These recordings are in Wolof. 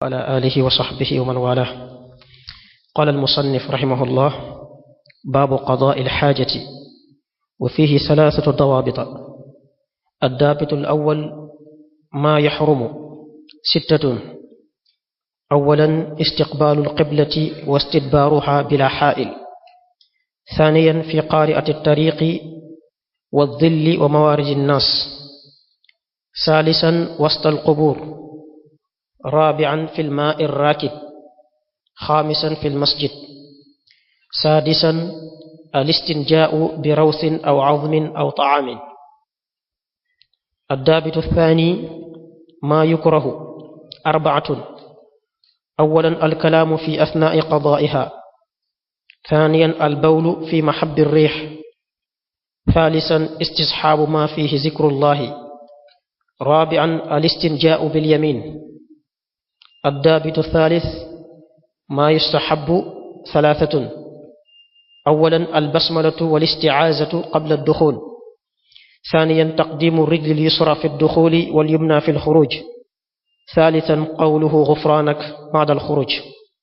وعلى آله وصحبه ومن والاه قال المصنف رحمه الله باب قضاء الحاجة وفيه ثلاثة ضوابط الضابط الأول ما يحرم ستة أولا استقبال القبلة واستدبارها بلا حائل ثانيا في قارئة الطريق والظل وموارد الناس ثالثا وسط القبور رابعا في الماء الراكد خامسا في المسجد سادسا الاستنجاء بروث أو عظم أو طعام الضابط الثاني ما يكره أربعة أولا الكلام في أثناء قضائها ثانيا البول في محب الريح ثالثا استصحاب ما فيه ذكر الله رابعا الاستنجاء باليمين الضابط الثالث ما يستحب ثلاثة أولا البسملة والاستعاذة قبل الدخول ثانيا تقديم الرجل اليسرى في الدخول واليمنى في الخروج ثالثا قوله غفرانك بعد الخروج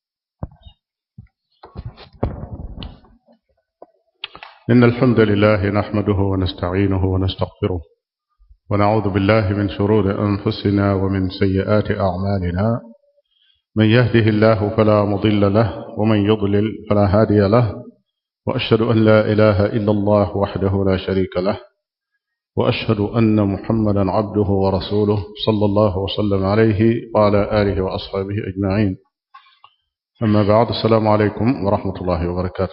إن الحمد لله نحمده ونستعينه ونستغفره ونعوذ بالله من شرور أنفسنا ومن سيئات أعمالنا من يهده الله فلا مضل له ومن يضلل فلا هادي له وأشهد أن لا إله إلا الله وحده لا شريك له وأشهد أن محمدا عبده ورسوله صلى الله وسلم عليه وعلى آله وأصحابه أجمعين أما بعد السلام عليكم ورحمة الله وبركاته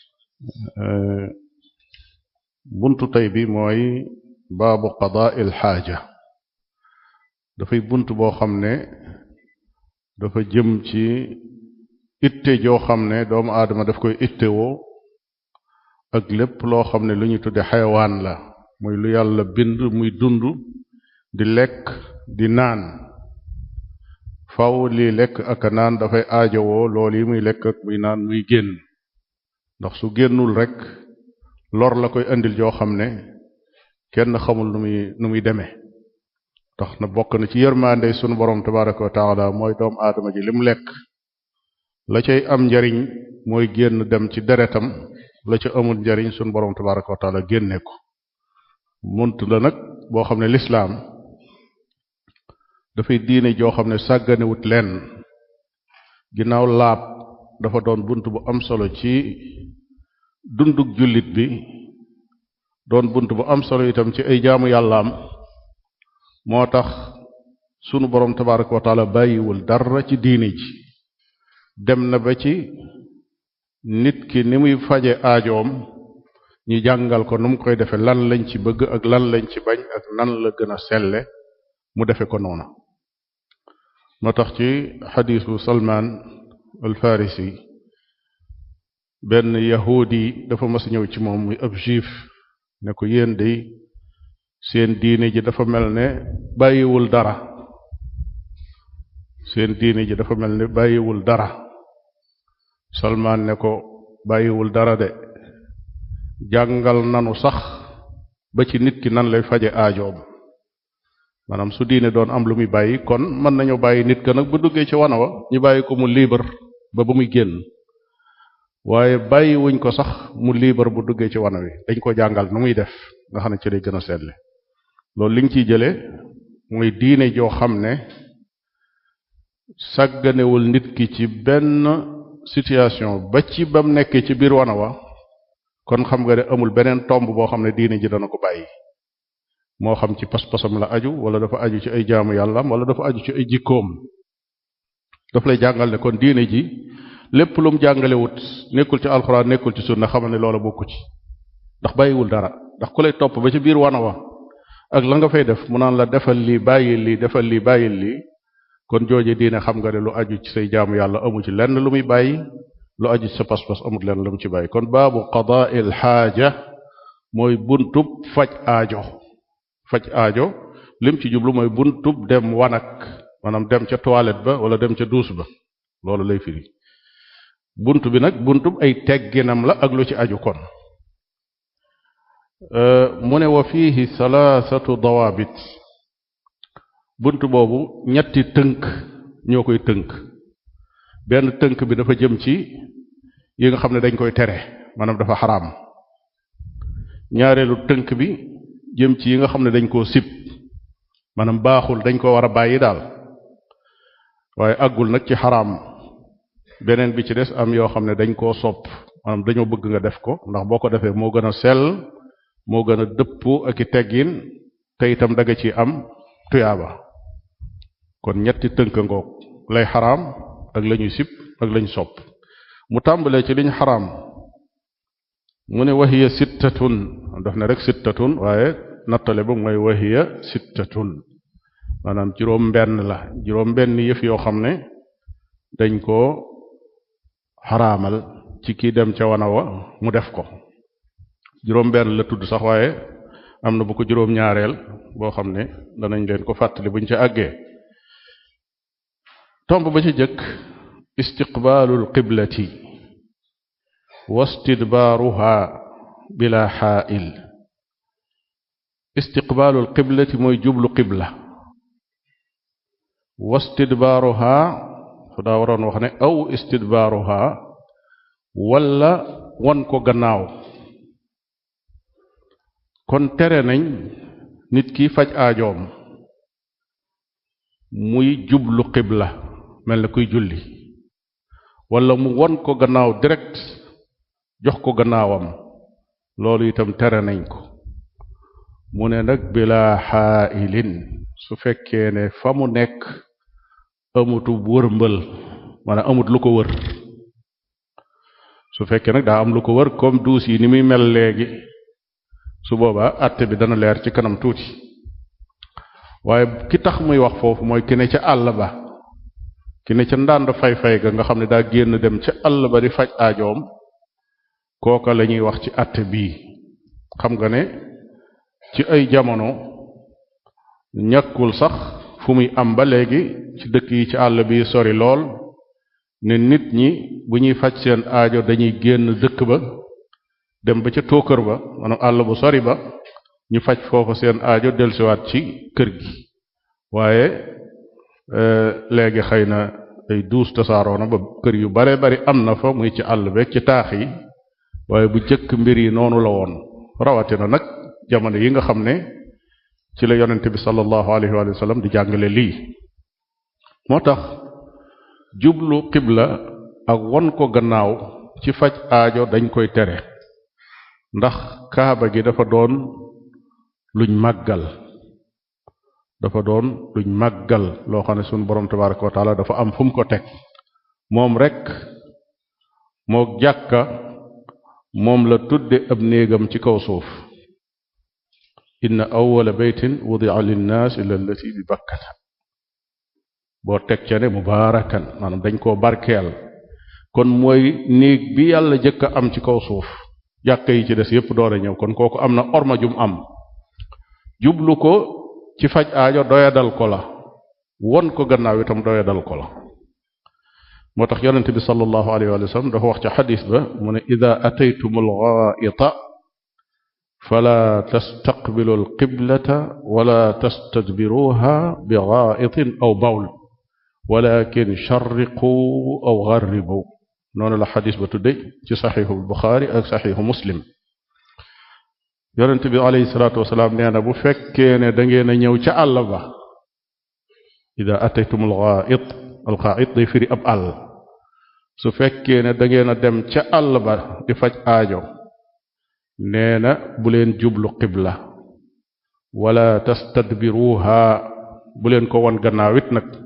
buntu tey bi mooy baabu qadaa il xaaja dafay bunt boo xam ne dafa jëm ci itte joo xam ne doomu aadama daf koy ittewoo ak lépp loo xam ne lu ñu tudde xayawaan la muy lu yàlla bind muy dund di lekk di naan faw lii lekk ak a naan dafay aajowoo loolu yi muy lekk ak muy naan muy génn ndax su génnul rek lor la koy indil joo xam ne kenn xamul nu muy nu muy demee tax na bokk na ci yërmande sunu borom tabaraka wa taala mooy doomu aadama ji lim lekk la cay am njariñ mooy génn dem ci deretam la ca amul njariñ sunu borom tabaraka wa taala génne ko munt la nag boo xam ne lislaam dafay diine joo xam ne sàgganewut lenn ginnaaw laab dafa doon bunt bu am solo ci dundug jullit bi doon bunt bu am solo itam ci ay jaamu yàllaam moo tax sunu boroom tabaraka wa taala bàyyiwul dara ci diini ji dem na ba ci nit ki ni muy faje aajoom ñu jàngal ko nu mu koy defe lan lañ ci bëgg ak lan lañ ci bañ ak nan la gën a selle mu defe ko noona moo tax ci xadiisu salmaan al farisi benn yahudi dafa mas ñëw ci moom muy ab juif ne ko yéen day seen diine ji dafa mel ne bàyyiwul dara seen diine ji dafa mel ne bàyyiwul dara salmaan ne ko bàyyiwul dara de jàngal nanu sax ba ci nit ki nan lay faje aajoom maanaam su diine doon am lu muy bàyyi kon mën nañu bàyyi nit ka nag bu duggee ci wana wa ñu bàyyi ko mu libre ba ba muy génn waaye bàyyi wuñ ko sax mu liibar bu duggee ci wana wi dañ ko jàngal nu muy def nga xam ne ci lay gën a seetle loolu li nga ciy jële mooy diine joo xam ne sàgganewul nit ki ci benn situation ba ci bam nekkee ci biir wana wa kon xam nga ne amul beneen tomb boo xam ne diine ji dana ko bàyyi moo xam ci pas-pasam la aju wala dafa aju ci ay jaamu yàllam wala dafa aju ci ay jikkoom daf lay jàngal ne kon diine ji lépp lu mu jàngalewut nekkul ci alxuraan nekkul ci sunna xamal ne loola bokku ci ndax bàyyiwul dara ndax ku lay topp ba ci biir wana wa ak la nga fay def mu naan la defal lii bàyyil lii defal lii bàyyil lii kon jooje diine xam nga ne lu aju ci say jaamu yàlla amu ci lenn lu muy bàyyi lu aju ci sa pas-pas amul lenn lu mu ci bàyyi kon baabu qadaa'il xaaja mooy buntub faj aajo faj aajo lim ci jublu mooy buntub dem wanak maanaam dem ca toilette ba wala dem ca douche ba loolu lay firi bunt bi nag buntub ay tegginam la ak lu ci aju kon mu ne wa fiihi salaasatu dawaabit bunt boobu ñetti tënk ñoo koy tënk benn tënk bi dafa jëm ci yi nga xam ne dañ koy tere maanaam dafa xaraam ñaareelu tënk bi jëm ci yi nga xam ne dañ koo sib maanaam baaxul dañ ko war a bàyyi daal waaye àggul nag ci xaraam beneen bi ci des am yoo xam ne dañ koo sopp maanaam dañoo bëgg nga def ko ndax boo ko defee moo gën a sell moo gën a dëpp ak i teggin te itam daga ci am tuyaaba kon ñetti tënk ngoog lay xaraam ak lañuy sib ak lañ sopp mu tàmbalee ci liñ xaraam mu ne wahiya sittatun daf ne rek sittatun waaye nattale ba mooy wahiya sittatun maanaam juróom benn la juróom benn yëf yoo xam ne dañ ko xaraamal ci kii dem ca wana wa mu def ko juróom benn la tudd sax waaye am na bu ko juróom ñaareel boo xam ne danañ leen ko fàttali buñ ca àggee tomb ba ci jëkk istiqbaalul qiblati wastidbaaruha bila xaa'il istiqbaalul qiblati mooy jublu qibla wastidbaaruha su daa waroon wax ne aw istidbaaruha walla won ko gannaaw kon tere nañ nit ki faj aajoom muy jublu qibla mel na kuy julli walla mu won ko gannaaw direct jox ko gannaawam loolu itam tere nañ ko mu ne nag bila xaailin su fekkee ne fa mu nekk amutu wërmbël maanaam amut lu ko wër su fekkee nag daa am lu ko wër comme duus yi ni muy mel léegi su boobaa àtte bi dana leer ci kanam tuuti waaye ki tax muy wax foofu mooy ki ne ca àll ba ki ne ca ndànd fay-fay ga nga xam ne daa génn dem ca àll ba di faj aajoom kooka la ñuy wax ci àtte bii xam nga ne ci ay jamono ñàkkul sax fu muy am ba léegi ci dëkk yi ci àll bi sori lool ne nit ñi bu ñuy faj seen aajo dañuy génn dëkk ba dem ba ca tóokër ba maanaam àll bu sori ba ñu faj foofu seen aajo dellusiwaat ci kër gi waaye léegi xëy na ay duus tasaaroo na ba kër yu bare bari am na fa muy ci àll beeg ci taax yi waaye bu jëkk mbir yi noonu la woon rawatina nag jamono yi nga xam ne ci la yonente bi sallallahu alayhi wa sallam di jàngale lii moo tax jublu xibla ak won ko gannaaw ci faj aajo dañ koy tere ndax kaaba gi dafa doon luñ màggal dafa doon luñ màggal loo xam ne sunu borom tabaraka wa taala dafa am fu mu ko teg moom rek moo jàkka moom la tudde ab néegam ci kaw suuf inna awwala baytin wudia linnaas illa allati bi bakkata boo teg ca ne mubaarakan maanaam dañ koo barkeel kon mooy néeg bi yàlla jëkk a am ci kaw suuf jàkka yi ci des yépp doore ñëw kon kooku am na orma jum am jublu ko ci faj aajo doyadal ko la won ko gannaaw itam doyadal ko la moo tax yonente bi sallallahu alayhi wa sallam dafa wax ca xadis ba mu ne ida ataytum algaita fala tastaqbilu alqiblata wala tastadbiruha bi gaitin aw bawl walakin charriqu aw garribu noonu la xadis ba tudde ci saxiixu buxaari ak saxiixu muslim yonente bi alayhi salaatu wasalaam nee na bu fekkee ne da ngeen a ñëw ca àll ba ida ataytum algait algait day firi ab àll su fekkee ne da ngeen a dem ca àll ba di faj aajo nee na bu leen jublu qibla wala tastadbiruha bu leen ko won gannaaw it nag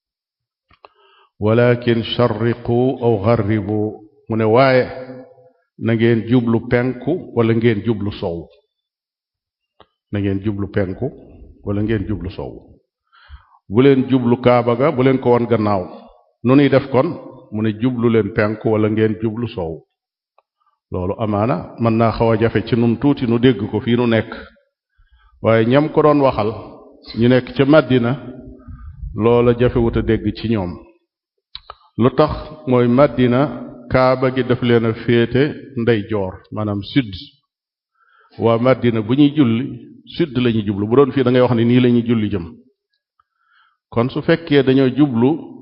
walakin charriqu aw garribu mu ne waaye na ngeen jublu penku wala ngeen jublu sow na ngeen jublu penku wala ngeen jublu sow bu leen jublu kaaba ga bu leen ko won gannaaw nu nuy def kon mu ne jublu leen penku wala ngeen jublu sow loolu amaana mën naa xaw a jafe ci nun tuuti nu dégg ko fii nu nekk waaye ñam ko doon waxal ñu nekk ca Madina loola jafewut a dégg ci ñoom lu tax mooy Madina kaaba gi daf leen a féete ndeyjoor maanaam sud waa Madina bu ñuy julli sud la ñuy jublu bu doon fii da ngay wax ne nii la ñuy julli jëm kon su fekkee dañoo jublu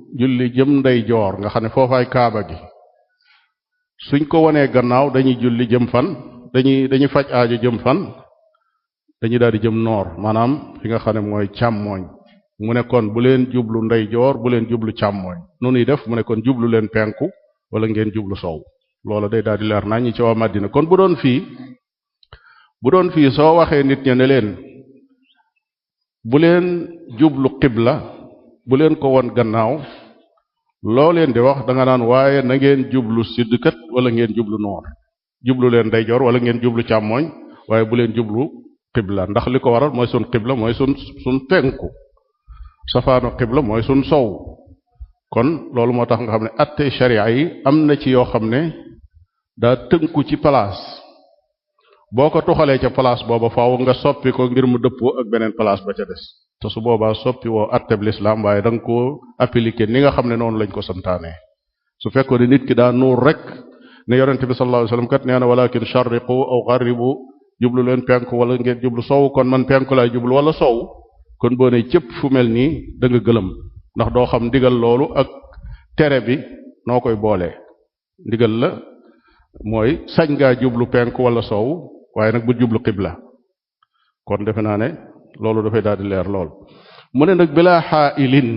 julli jëm ndey joor nga xam ne foofaay kaaba gi suñ ko wanee gannaaw dañuy julli jëm fan dañuy dañuy faj aajo jëm fan dañuy daal di jëm noor maanaam fi nga xam ne mooy càmmooñ mu ne kon bu leen jublu ndey joor bu leen jublu càmmooñ nu nuy def mu ne kon jublu leen penku wala ngeen jublu sow loola day daal di leer naa ñi ci waa Madina kon bu doon fii bu doon fii soo waxee nit ña ne leen bu leen jublu xibla bu leen ko won gannaaw loo leen di wax da nga naan waaye na ngeen jublu siddkat wala ngeen jublu noor jublu leen ndeyjoor wala ngeen jublu càmmooñ waaye bu leen jublu xibla ndax li ko waral mooy sun xibla mooy sun sun penku safaanu xibla mooy sun sow kon loolu moo tax nga xam ne atte sharia yi am na ci yoo xam ne daa tënku ci place boo ko tuxalee ca place booba faaw nga soppi ko ngir mu dëppoo ak beneen place ba ca des te su boobaa soppi woo atteb lislaam waaye da nga koo appliquer ni nga xam ne noonu lañ ko santaane su fekkoon ne nit ki daa nuur rek ne yonente bi sallallahu alayhi wasallam kat nee na walakin sharriqu aw gharribu jublu leen penku wala ngeen jublu sow kon man penku laay jublu wala sow kon boo ne cëpp fu mel nii da nga gëlëm ndax doo xam ndigal loolu ak tere bi noo koy boolee ndigal la mooy sañ ngaa jublu penku wala sow waaye nag bu jublu xibla kon defe naa ne loolu dafay daal di leer lool mu ne nag bilaa xaailin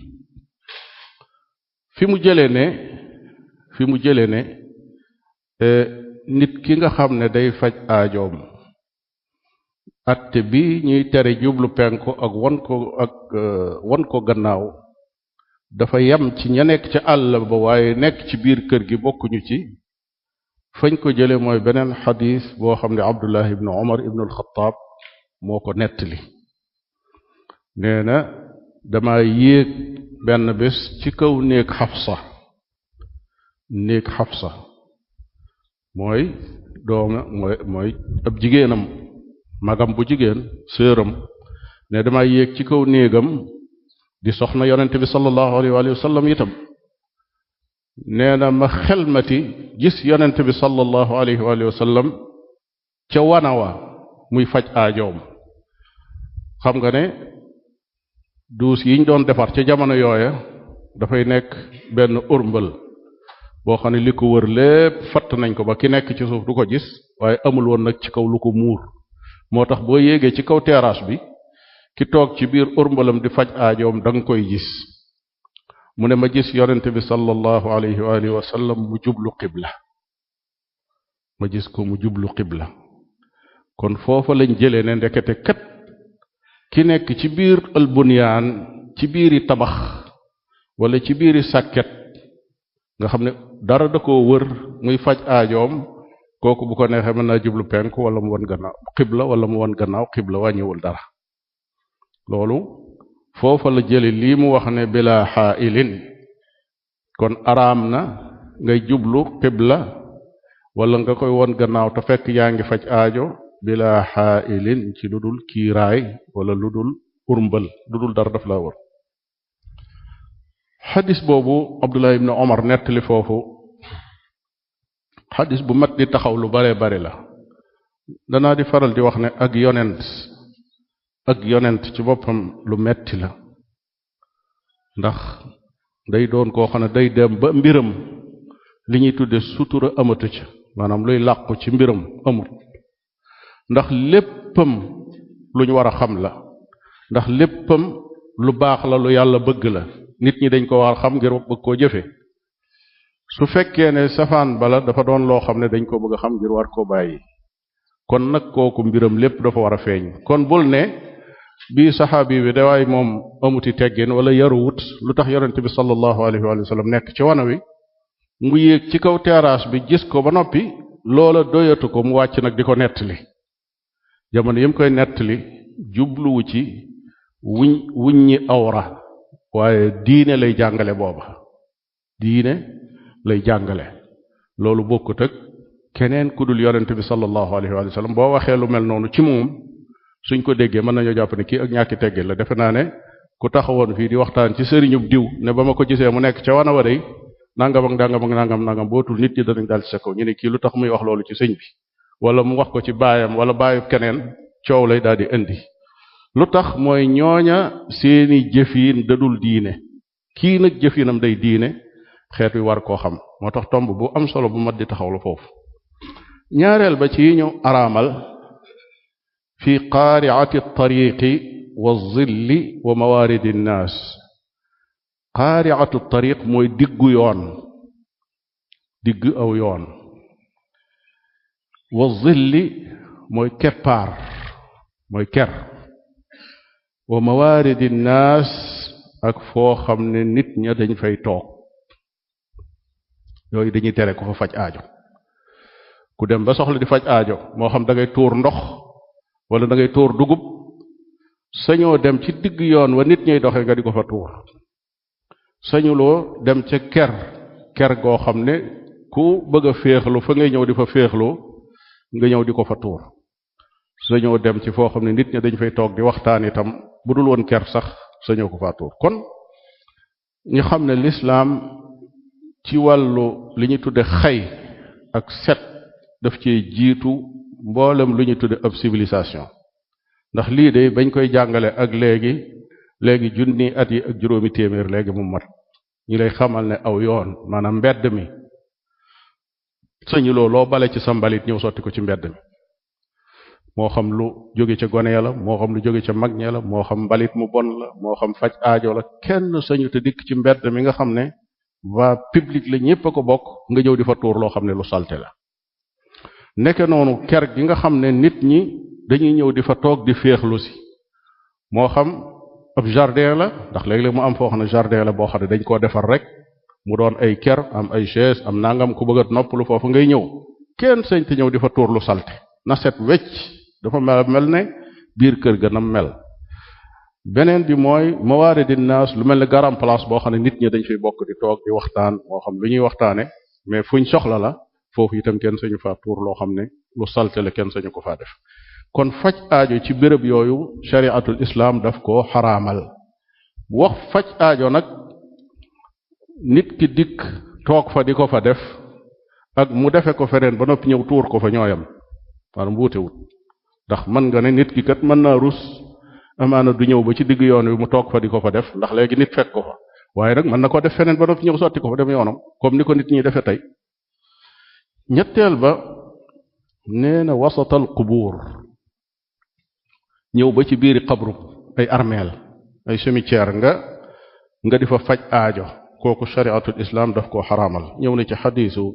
fi mu jëlee ne fi mu jëlee ne nit ki nga xam ne day faj aajoom atte bi ñuy tere jublu penku ak won ko ak won ko gannaaw dafa yem ci ña nekk ca àll ba waaye nekk ci biir kër gi bokkuñu ci fañ ko jële mooy beneen xadis boo xam ne abdullah ibnu omar ibnu alxataab moo ko nettali nee na dama yéeg benn bés ci kaw néeg xafsa néeg xafsa mooy dooma mooy mooy ab jigéenam magam bu jigéen séeram ne dama yéeg ci kaw néegam di soxna yonente bi sallallahu alayhi wa sallam itam nee na ma xelmati gis yonente bi sallallahu alayhi wa sallam ca wanawa muy faj aajoom xam nga ne duus yiñ doon defar ca jamono yooya dafay nekk benn urmbal boo xam ne li ko wër lépp fatt nañ ko ba ki nekk ci suuf du ko gis waaye amul woon nag ci kaw lu ko muur moo tax boo yéegee ci kaw terrasse bi ki toog ci biir urmbalam di faj aajoom da nga koy gis mu ne ma gis yonente bi sallallahu alayhi wa alihi wa sallam mu jublu qibla ma gis ko mu jublu qibla kon foofa lañ jëlee ne ndekete kat ki nekk ci biir albunyaan ci biiri tabax wala ci biiri sàkket nga xam ne dara da koo wër muy faj aajoom kooku bu ko neexee mën naa jublu penku wala mu won gannaaw xibla wala mu won gannaaw xibla wàññiwul dara loolu foofa la jële lii mu wax ne bila xaailin kon araam na ngay jublu xibla wala nga koy won gannaaw te fekk yaa ngi faj aajo bila xaailin ci lu dul kiiraay wala lu dul urmbal lu dul dara daf laa wër xadis boobu abdullah ibn omar nettali foofu xadis bu mat di taxaw lu bare bare la danaa di faral di wax ne ak yonent ak yonent ci boppam lu metti la ndax day doon koo xam ne day dem ba mbiram li ñuy tudde sutura amatu ca maanaam luy làqu ci mbiram amut ndax léppam lu ñu war a xam la ndax léppam lu baax la lu yàlla bëgg la nit ñi dañ ko war a xam ngir bëgg koo jëfe su fekkee ne safaan bala dafa doon loo xam ne dañ ko bëgg a xam ngir war koo bàyyi kon nag kooku mbiram lépp dafa war a feeñ kon bul ne bii saxaabi bi dawaay moom amuti teggin wala yaruwut lu tax yonente bi sallallahu alayhi wa sallam nekk ci wana wi mu yéeg ci kaw terrasse bi gis ko ba noppi loola doyatu ko mu wàcc nag di ko nettali jamono yim koy nettali jubluwu ci wuñ wuññi awra waaye diine lay jàngale booba diine lay jàngale loolu bokkut ak keneen ku dul yonente bi sallallahu alayhi wa sallam boo waxee lu mel noonu ci moom suñ ko déggee mën nañoo jàpp ne kii ak ñàkki teggee la defe naa ne ku taxawoon fii di waxtaan ci sëriñub diw ne ba ma ko gisee mu nekk ca wana wa day nangam ak nangam ak nangam nangam bootul nit ñi danañ daal ci sa kaw ñu ne kii lu tax muy wax loolu ci sëñ bi wala mu wax ko ci baayam wala baayub keneen coow lay daal di indi lu tax mooy ñooña seeni jëfiin dadul diine kii nag jëfinam day diine xeet wi war koo xam moo tax tomb bu am solo bu mat di taxaw la foofu ñaareel ba ci ñu araamal fi qaariati tariqi wa zilli wa mawaridi nnaas qaariatu tariq mooy diggu yoon digg aw yoon wa zilli mooy keppaar mooy ker wa mawaridi nnaas ak foo xam ne nit ña dañ fay toog yooyu dañuy tere ko fa faj aajo ku dem ba soxla di faj aajo moo xam da ngay tuur ndox wala da ngay tuur dugub sañoo dem ci digg yoon wa nit ñuy doxe nga di ko fa tuur sañuloo dem ca ker ker goo xam ne ku bëgg a féexlu fa ngay ñëw di fa féexlu nga ñëw di ko fa tuur sañoo dem ci foo xam ne nit ñi dañ fay toog di waxtaan itam bu dul woon ker sax sañoo ko faa tuur kon ñu xam ne lislaam ci wàllu li ñu tudde xay ak set daf cee jiitu mboolem lu ñu tudde ab civilisation ndax lii de bañ koy jàngale ak léegi léegi junni at yi ak juróomi téeméer léegi mu mat ñu lay xamal ne aw yoon maanaam mbedd mi sañuloo loo bale ci sa mbalit ñëw sotti ko ci mbedd mi moo xam lu jóge ca gone ya la moo xam lu jóge ca mag ña la moo xam mbalit mu bon la moo xam faj aajo la kenn sañu te dikk ci mbedd mi nga xam ne waa public la ñépp a ko bokk nga ñëw di fa tuur loo xam ne lu salte la nekke noonu ker gi nga xam ne nit ñi dañuy ñëw di fa toog di féexlu si moo xam ab jardin la ndax léeg-léeg mu am foo xam ne jardin la boo xam ne dañ koo defar rek mu doon ay ker am ay chaise am nangam ku bëgg a noppalu foofu ngay ñëw kenn sañ te ñëw di fa tuur lu salte na set wecc dafa mel mel ne biir kër ga nam mel beneen bi mooy mawaaridi naas lu mel ne garam place boo xam ne nit ñi dañ fiy bokk di toog di waxtaan moo xam lu ñuy waxtaane mais fuñ soxla la foofu itam kenn sañu faa tuur loo xam ne lu salte la kenn sañu ko faa def kon faj aajo ci béréb yooyu shari'atul islam daf ko xaraamal wax faj aajo nag nit ki dikk toog fa di ko fa def ak mu defe ko feneen ba noppi ñëw tuur ko fa ñooyam maanaam wuutewut ndax mën nga ne nit ki kat mën naa rus amaana du ñëw ba ci digg yoon wi mu toog fa di ko fa def ndax léegi nit fekk ko fa waaye nag mën na ko def feneen ba noppi ñëw sotti ko fa dem yoonam comme ni ko nit ñi defe tey ñetteel ba nee na wasatal qubuur ñëw ba ci biiri xabru ay armeel ay cimetière nga nga di fa faj aajo kooku shariatul islam daf koo xaraamal ñëw na ci xadiisu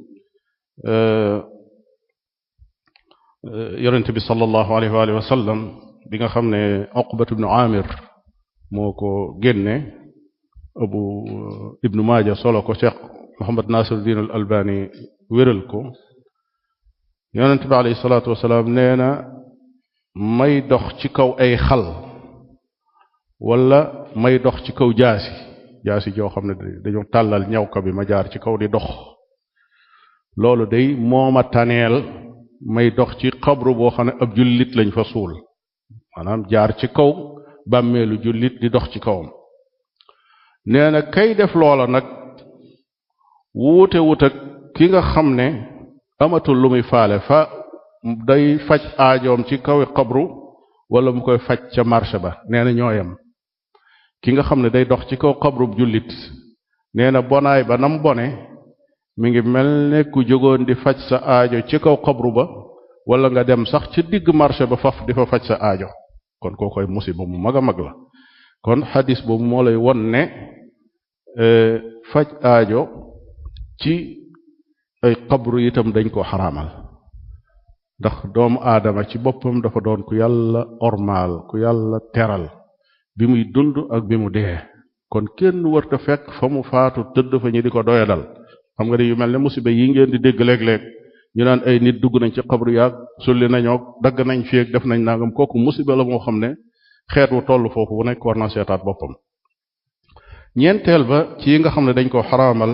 yonente bi sallallahu alayhi wa alihi wa sallam bi nga xam ne uqbat ibnu amir moo ko génne abu ibnu maaja solo ko cheikh mohamad nasiruddin al albani wéral ko yonente bi alayhi salaatu wasalaam nee na may dox ci kaw ay xal wala may dox ci kaw jaasi jaasi joo xam ne dañu tàllal ñawka bi ma jaar ci kaw di dox loolu day mooma taneel may dox ci xabru boo xam ne ab jullit lañ fa suul maanaam jaar ci kaw bàmmeelu jullit di dox ci kawam nee na kay def loola nag wuute wut ak ki nga xam ne amatul lu muy faale fa day faj aajoom ci kawi xabru wala mu koy faj ca marché ba nee na ñooyam ki nga xam ne day dox ci kaw xabru jullit nee na bonaay ba nam bone mi ngi mel ne ku jógoon di faj sa aajo ci kaw xabru ba wala nga dem sax ci digg marché ba faf di fa faj sa aajo kon koo koy musiba mu mag a mag la kon xadis boobu moo lay won ne faj aajo ci ay xabru itam dañ ko xaraamal ndax doomu aadama ci boppam dafa doon ku yàlla ormaal ku yàlla teral bi muy dund ak bi mu dee kon kenn wërta fekk fa mu faatu tëdd fa ñu di ko doyadal xam nga ne yu mel ne musiba yi ngeen di dégg léeg-léeg ñu naan ay nit dugg nañ ci xabru yaag sulli nañoo dagg nañ fi ak def nañ nangam kooku musiba la moo xam ne xeet wu toll foofu bu nekk war na seetaat boppam ñeenteel ba ci yi nga xam ne dañ ko xaraamal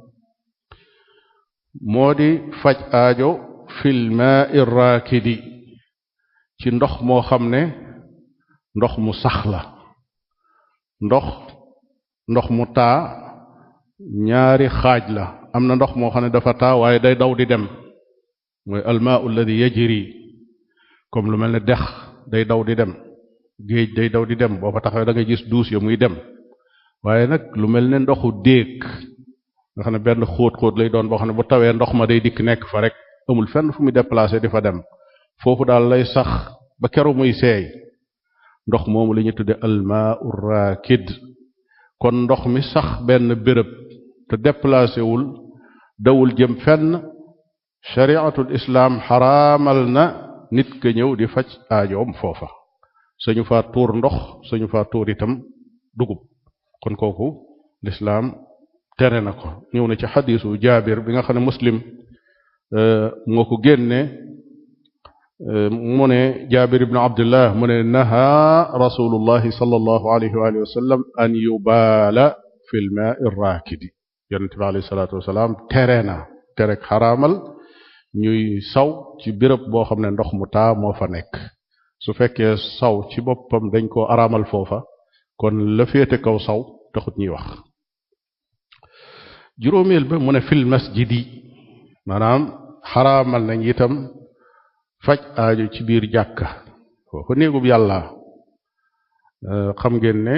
moo di faj aajo fil maa'i raakidi ci ndox moo xam ne ndox mu sax la ndox ndox mu taa ñaari xaaj la am na ndox moo xam ne dafa taa waaye day daw di dem mooy almaau alladi yajri comme lu mel ne dex day daw di dem géej day daw di dem boo fa taxawee da ngay gis duus ya muy dem waaye nag lu mel ne ndoxu déeg nga xam ne benn xóot-xóot lay doon boo xam ne bu tawee ndox ma day dikk nekk fa rek amul fenn fu muy déplacé di fa dem foofu daal lay sax ba keru muy seey ndox moomu la ñu tudde almaau raakid kon ndox mi sax benn béréb te déplacé wul dawul jëm fenn shariatul islaam xaraamal na nit ka ñëw di faj aajoom foofa sañu faa tuur ndox sañu faa tuur itam dugub kon kooku lislaam tere na ko ñëw na ci xadiisu jaabir bi nga xam ne muslim moo ko génne mu ne jaabir ibnu abdullah mu ne naha rasulullahi sallallahu alayhi wa alihi wa sallam an yubaala fi lmaai raakidi yonente bi alayhi salaatu wasalaam tere na terek xaraamal ñuy saw ci béréb boo xam ne ndox mu taa moo fa nekk su fekkee saw ci boppam dañ koo araamal foofa kon la féete kaw saw taxut ñuy wax juróomeel ba mu ne fil masjidi maanaam xaraamal nañ itam faj aajo ci biir jàkka foofa néegub yàlla xam ngeen ne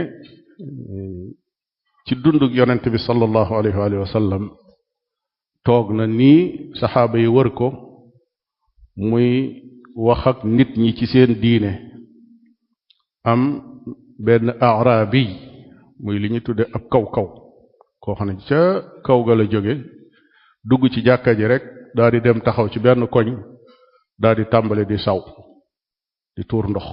ci dundug yonent bi sallallahu alayhi wa sallam toog na nii saxaaba yi wër ko muy wax ak nit ñi ci seen diine am benn arabi muy li ñu tudde ab kaw-kaw koo xam ne ca kaw ga la jóge dugg ci jàkka ji rek daal di dem taxaw ci benn koñ daal di tàmbale di saw di tuur ndox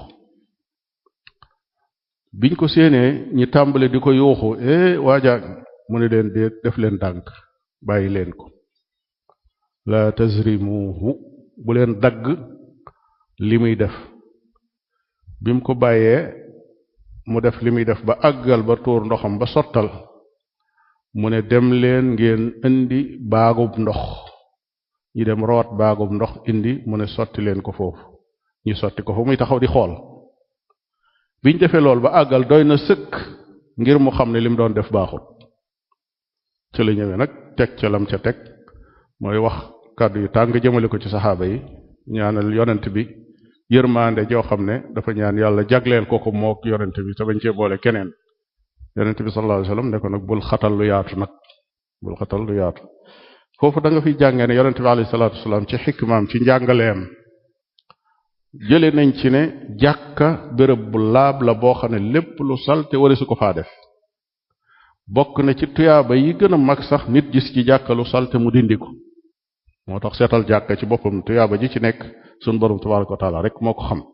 biñ ko séenee ñi tàmbale di ko yuuxu eh waaja mu ne leen dee def leen dànk bàyyi leen ko la tazrimuhu bu leen dagg li muy def bi mu ko bàyyee mu def li muy def ba àggal ba tuur ndoxam ba sottal mu ne dem leen ngeen indi baagub ndox ñi dem root baagub ndox indi mu ne sotti leen ko foofu ñu sotti ko fa muy taxaw di xool biñ defee lool ba àggal doy na sëkk ngir mu xam ne lim doon def baaxut ca la ñëwee nag teg ca lam ca teg mooy wax kàddu yu tàng jëmale ko ci saxaaba yi ñaanal yonent bi yërmaande joo xam ne dafa ñaan yàlla jagleel ko ko mook yonent bi te bañ cee boole keneen yonent bi sallallahu alayhi wasallam ne ko nag bul xatal lu yaatu nag bul xatal lu yaatu foofu da nga fi jàngee ne yonent bi alayhi salaatu wasalaam ci xikmaam ci njàngaleem jële nañ ci ne jàkka béréb bu laab la boo xam ne lépp lu salte wala su ko faa def bokk na ci tuyaaba yi gën a mag sax nit gis ci jàkka lu salte mu dindi ko moo tax seetal jàkka ci boppam tuyaaba ji ci nekk sun borom tabaraka wa taala rek moo ko xam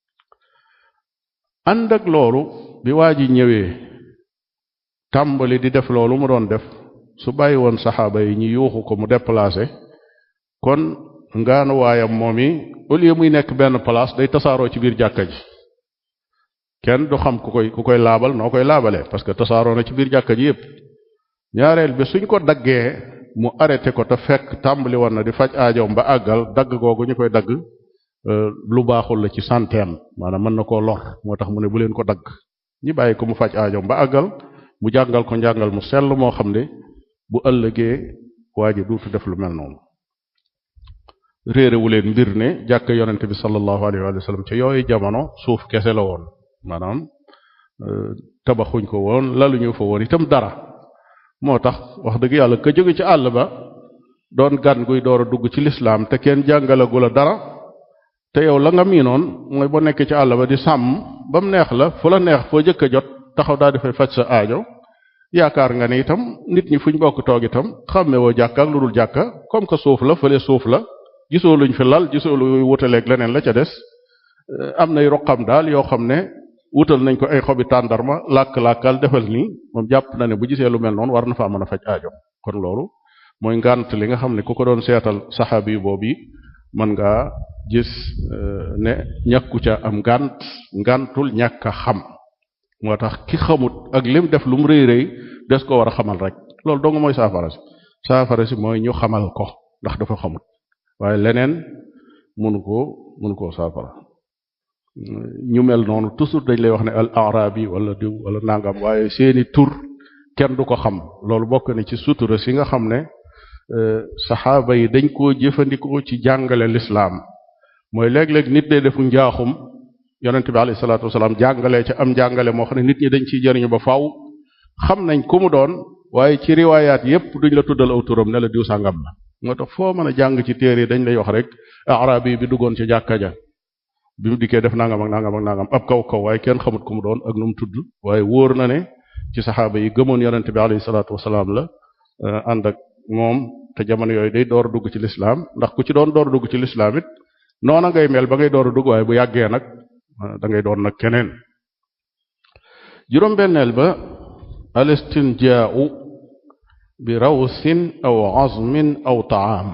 ànd ak loolu bi waa ji ñëwee tàmbali di def loolu mu doon def su bàyyi woon saxaaba yi ñu yuuxu ko mu déplacé kon ngaanu waayam moom yi au lieu muy nekk benn place day tasaaroo ci biir jàkka ji kenn du xam ku koy ku koy laabal noo koy laabalee parce que tasaaroo na ci biir jàkka ji yépp ñaareel bi suñ ko daggee mu arrêté ko te fekk tàmbali woon na di faj aajoom ba àggal dagg googu ñu koy dagg lu baaxul la ci santeem maanaam mën na koo lor moo tax mu ne bu leen ko dagg ñi bàyyi ko mu faj aajoom ba àggal mu jàngal ko njàngal mu sell moo xam ne bu ëllëgee waa ji duutu def lu mel noonu réerewu leen mbir ne jàkk yonente bi sallallahu alayhi wa sallam ca yooyu jamono suuf kese la woon maanaam tabaxuñ ko woon laluñu fa woon itam dara moo tax wax dëgg yàlla ka jóge ci àll ba doon gan guy door a dugg ci lislaam te kenn jàngalagu la dara te yow la nga miinoon mooy boo nekkee ci àll ba di sàmm ba mu neex la fu la neex foo jëkk a jot taxaw daal di fay faj sa aajo yaakaar nga ne itam nit ñi fuñ bokk toog itam xàmmewoo jàkka ak lu dul jàkka comme que suuf la fële suuf la gisoo luñ fi lal gisoo lu wutaleeg leneen la ca des am nay roqam daal yoo xam ne wutal nañ ko ay xobi tàndarma làkk-làkkal defal nii moom jàpp na ne bu gisee lu mel noonu war na faa mën a faj aajo kon loolu mooy ngànt li nga xam ne ku ko doon seetal saxaabi yu boobu mën ngaa gis ne ñàkku ca am ngànt ngàntul ñàkk a xam moo tax ki xamut ak lim def lu mu rëy rëy des ko war a xamal rek loolu dong mooy saafara si saafara si mooy ñu xamal ko ndax dafa xamut waaye leneen mënu koo mënu koo saafara ñu mel noonu toujours dañ lay wax ne al arabi wala diw wala nangam waaye seeni tur kenn du ko xam loolu bokk na ci sutura si nga xam ne saxaaba yi dañ koo jëfandikoo ci jàngale lislaam mooy léeg-léeg nit day defu njaaxum yonente bi alayhi salaatu wasalaam jàngalee ca am jàngale moo xam ne nit ñi dañ ciy jëriñu ba faaw xam nañ ku mu doon waaye ci riwaayaat yépp duñ la tuddal aw turam ne la diw sàngam la moo tax foo mën a jàng ci téere dañ lay wax rek arabi bi duggoon ci jàkka ja bi mu dikkee def nangam ak nangam ak nangam ab kaw kaw waaye kenn xamut ku mu doon ak nu mu tudd waaye wóor na ne ci saxaaba yi gëmoon yonente bi alayhi salaatu wasalaam la ànd ak moom te jamono yooyu day door a dugg ci lislaam ndax ku ci doon door a dugg ci lislaam it noona ngay mel ba ngay door a dugg waaye bu yàggee nag da ngay doon nag keneen juróom-benneel ba al istinjaau bi rawsin aw azmin aw taam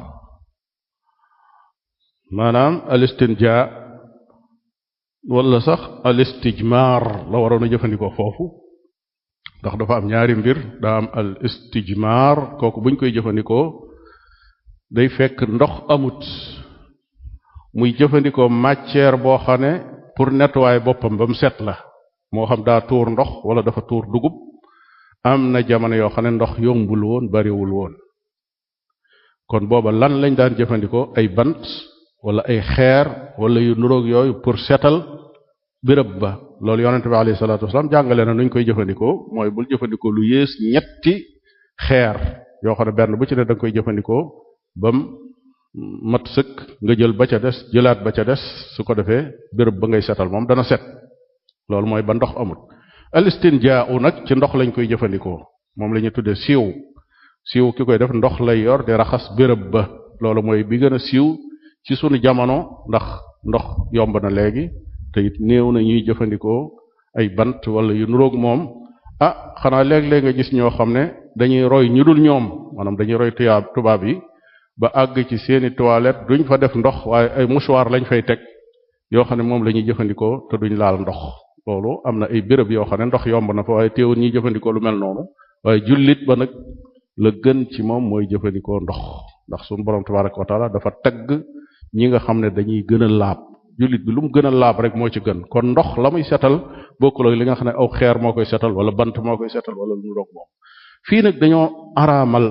maanaam al istinjaa wala sax al istijmar la waroon a jëfandikoo foofu ndax dafa am ñaari mbir daa am al istijmar kooku buñ koy jëfandikoo day fekk ndox amut muy jëfandikoo matière boo xam ne pour nettoyer boppam ba mu set la moo xam daa tuur ndox wala dafa tuur dugub am na jamono yoo xam ne ndox yombul woon bariwul woon kon booba lan lañ daan jëfandikoo ay bant wala ay xeer wala yu nuroog yooyu pour setal béréb ba loolu yonente bi alayhi salaatu wasalaam jàngale na nuñ koy jëfandikoo mooy bul jëfandikoo lu yées ñetti xeer yoo xam ne benn bu ci ne da nga koy jëfandikoo bam mat sëkk nga jël ba ca des jëlaat ba ca des su ko defee béréb ba ngay setal moom dana set loolu mooy ba ndox amul al istinjaa nag ci ndox lañ koy jëfandikoo moom la ñuy tuddee siiw siiw ki koy def ndox lay yor di raxas béréb ba loolu mooy bi gën a siiw ci sunu jamono ndax ndox yomb na léegi te it néew na ñuy jëfandikoo ay bant wala yu nuroog moom ah xanaa léeg-léeg nga gis ñoo xam ne dañuy roy ñu dul ñoom maanaam dañuy roy tuyaab tubaab yi ba àgg ci seeni toilette duñ fa def ndox waaye ay mouchoir lañ fay teg yoo xam ne moom la ñuy jëfandikoo te duñ laal ndox loolu am na ay béréb yoo xam ne ndox yomb na fa waaye teewul ñuy jëfandikoo lu mel noonu waaye jullit ba nag la gën ci moom mooy jëfandikoo ndox ndax suñu borom tabaraka wa taala dafa tagg ñi nga xam ne dañuy gën a laab jullit bi lu mu gën a laab rek moo ci gën kon ndox la muy setal bokkul ak li nga xam ne aw xeer moo koy setal wala bant moo koy setal wala lu mu roog moom fii nag dañoo araamal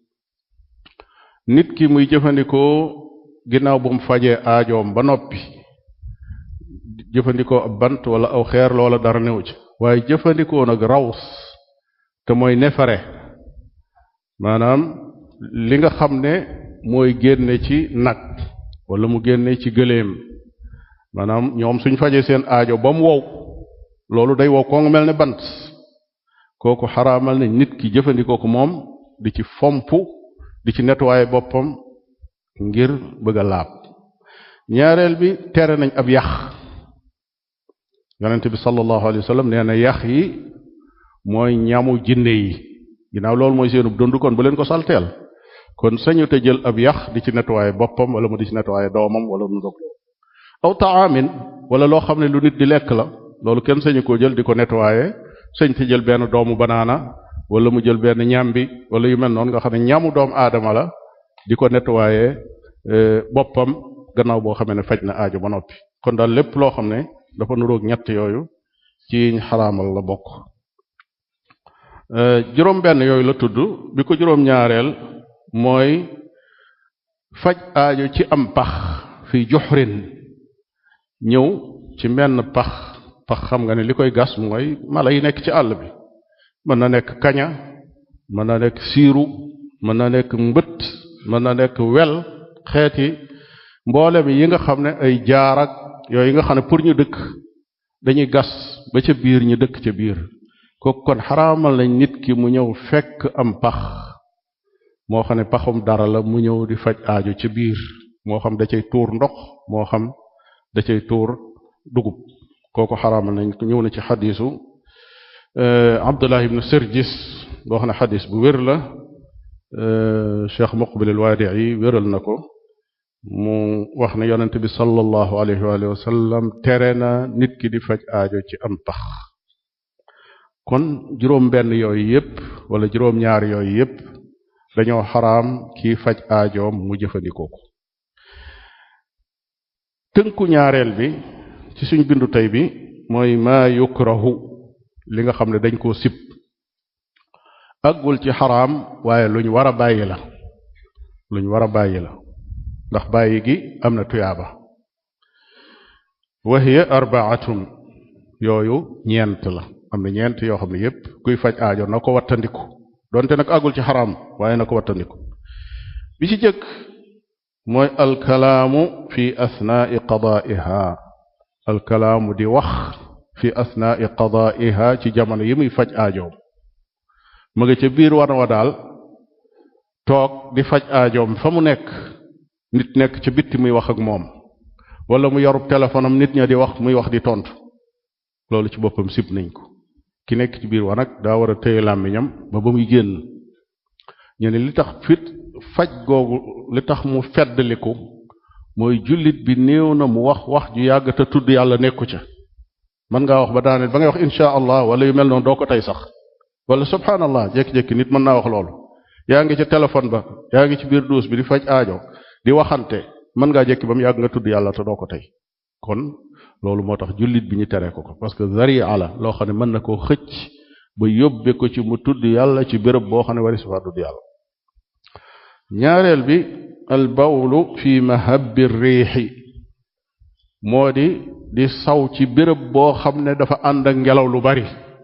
nit ki muy jëfandikoo ginnaaw bu mu fajee aajoom ba noppi jëfandikoo ab bant wala aw xeer loola dara newu ci waaye jëfandikoo nag raws te mooy nefare maanaam li nga xam ne mooy génne ci nag wala mu génne ci gëléem maanaam ñoom suñ fajee seen aajo ba mu wow loolu day wow koo nga mel ne bant kooku xaraamal ne nit ki jëfandikoo ko moom di ci fomp di ci nettoyer boppam ngir bëgg a laab ñaareel bi tere nañ ab yax yonent bi sallallahu alayhi wa sallam nee na yax yi mooy ñamu jinne yi ginnaaw loolu mooy seenub dund kon bu leen ko salteel kon sañu te jël ab yax di ci nettoyer boppam wala mu di ci nettoyer doomam wala mu dog aw taamin wala loo xam ne lu nit di lekk la loolu kenn sañu koo jël di ko nettoyer sañ te jël benn doomu banaana wala mu jël benn ñambi wala yu mel noonu nga xam ne ñamu doomu aadama la di ko nettoyer boppam gannaaw boo xamee ne faj na aajo ba noppi kon daal lépp loo xam ne dafa nuroog ñett yooyu ci xaraamal la bokk juróom benn yooyu la tudd bi ko juróom ñaareel mooy faj aajo ci am pax fi juxrin ñëw ci menn pax pax xam nga ne li koy gas mooy mala yi nekk ci àll bi mën na nekk kaña mën na nekk siiru mën na nekk mbët mën na nekk wel xeeti mboolem yi nga xam ne ay jaarak yooyu nga xam ne pour ñu dëkk dañuy gas ba ca biir ñu dëkk ca biir kooku kon xaraamal nañ nit ki mu ñëw fekk am pax moo xam ne paxum dara la mu ñëw di faj aajo ca biir moo xam da cay tuur ndox moo xam da cay tuur dugub kooku xaraamal nañ ñëw na ci xadiisu Abdullah ibn Sirjis boo xam ne xadis bu wér la Cheikh Muqbil al-Wadi'i wéral na ko mu wax ne yonent bi sallallahu alayhi wa sallam tere na nit ki di faj aajo ci am pax kon juróom benn yooyu yépp wala juróom ñaar yooyu yépp dañoo xaraam kii faj aajoom mu jëfandikoo ko tënku ñaareel bi ci suñ bindu tey bi mooy maa yukrahu li nga xam ne dañ koo sib àggul ci xaraam waaye luñ war a bàyyi la luñ war a bàyyi la ndax bàyyi gi am na tuyaaba wa hiya arbaatun yooyu ñeent la am na ñeent yoo xam ne yépp kuy faj aajo na ko wattandiku donte nag àggul ci xaraam waaye na ko wattandiku bi ci jëkk mooy alkalaamu fi asnaai qadaiha alkalaamu di wax fi asnaai qadaiha ci jamono yi muy faj aajoom ma nga ca biir wana wa daal toog di faj aajoom fa mu nekk nit nekk ca bitti muy wax ak moom wala mu yorub téléphone am nit ña di wax muy wax di tontu loolu ci boppam sib nañ ko ki nekk ci biir wa nag daa war a téye làmmiñam ba ba muy génn ñu ne li tax fit faj googu li tax mu feddliku mooy jullit bi néew na mu wax wax ju yàgg te tudd yàlla nekku ca mën ngaa wax ba daaneel ba ngay wax insha allah wala yu mel noonu doo ko tey sax wala subhanallah jékki-jékki nit mën naa wax loolu yaa ngi ca téléphone ba yaa ngi ci biir duus bi di faj aajo di waxante mën ngaa jékki ba mu yàgg nga tudd yàlla te doo ko tey kon loolu moo tax jullit bi ñu tere ko ko parce que zaria la loo xam ne mën na koo xëcc ba yóbbe ko ci mu tudd yàlla ci béréb boo xam ne wari sufa tudd yàlla ñaareel bi al bawlu fi mahabbi riixi moo di di saw ci béréb boo xam ne dafa ànd ak ngelaw lu bari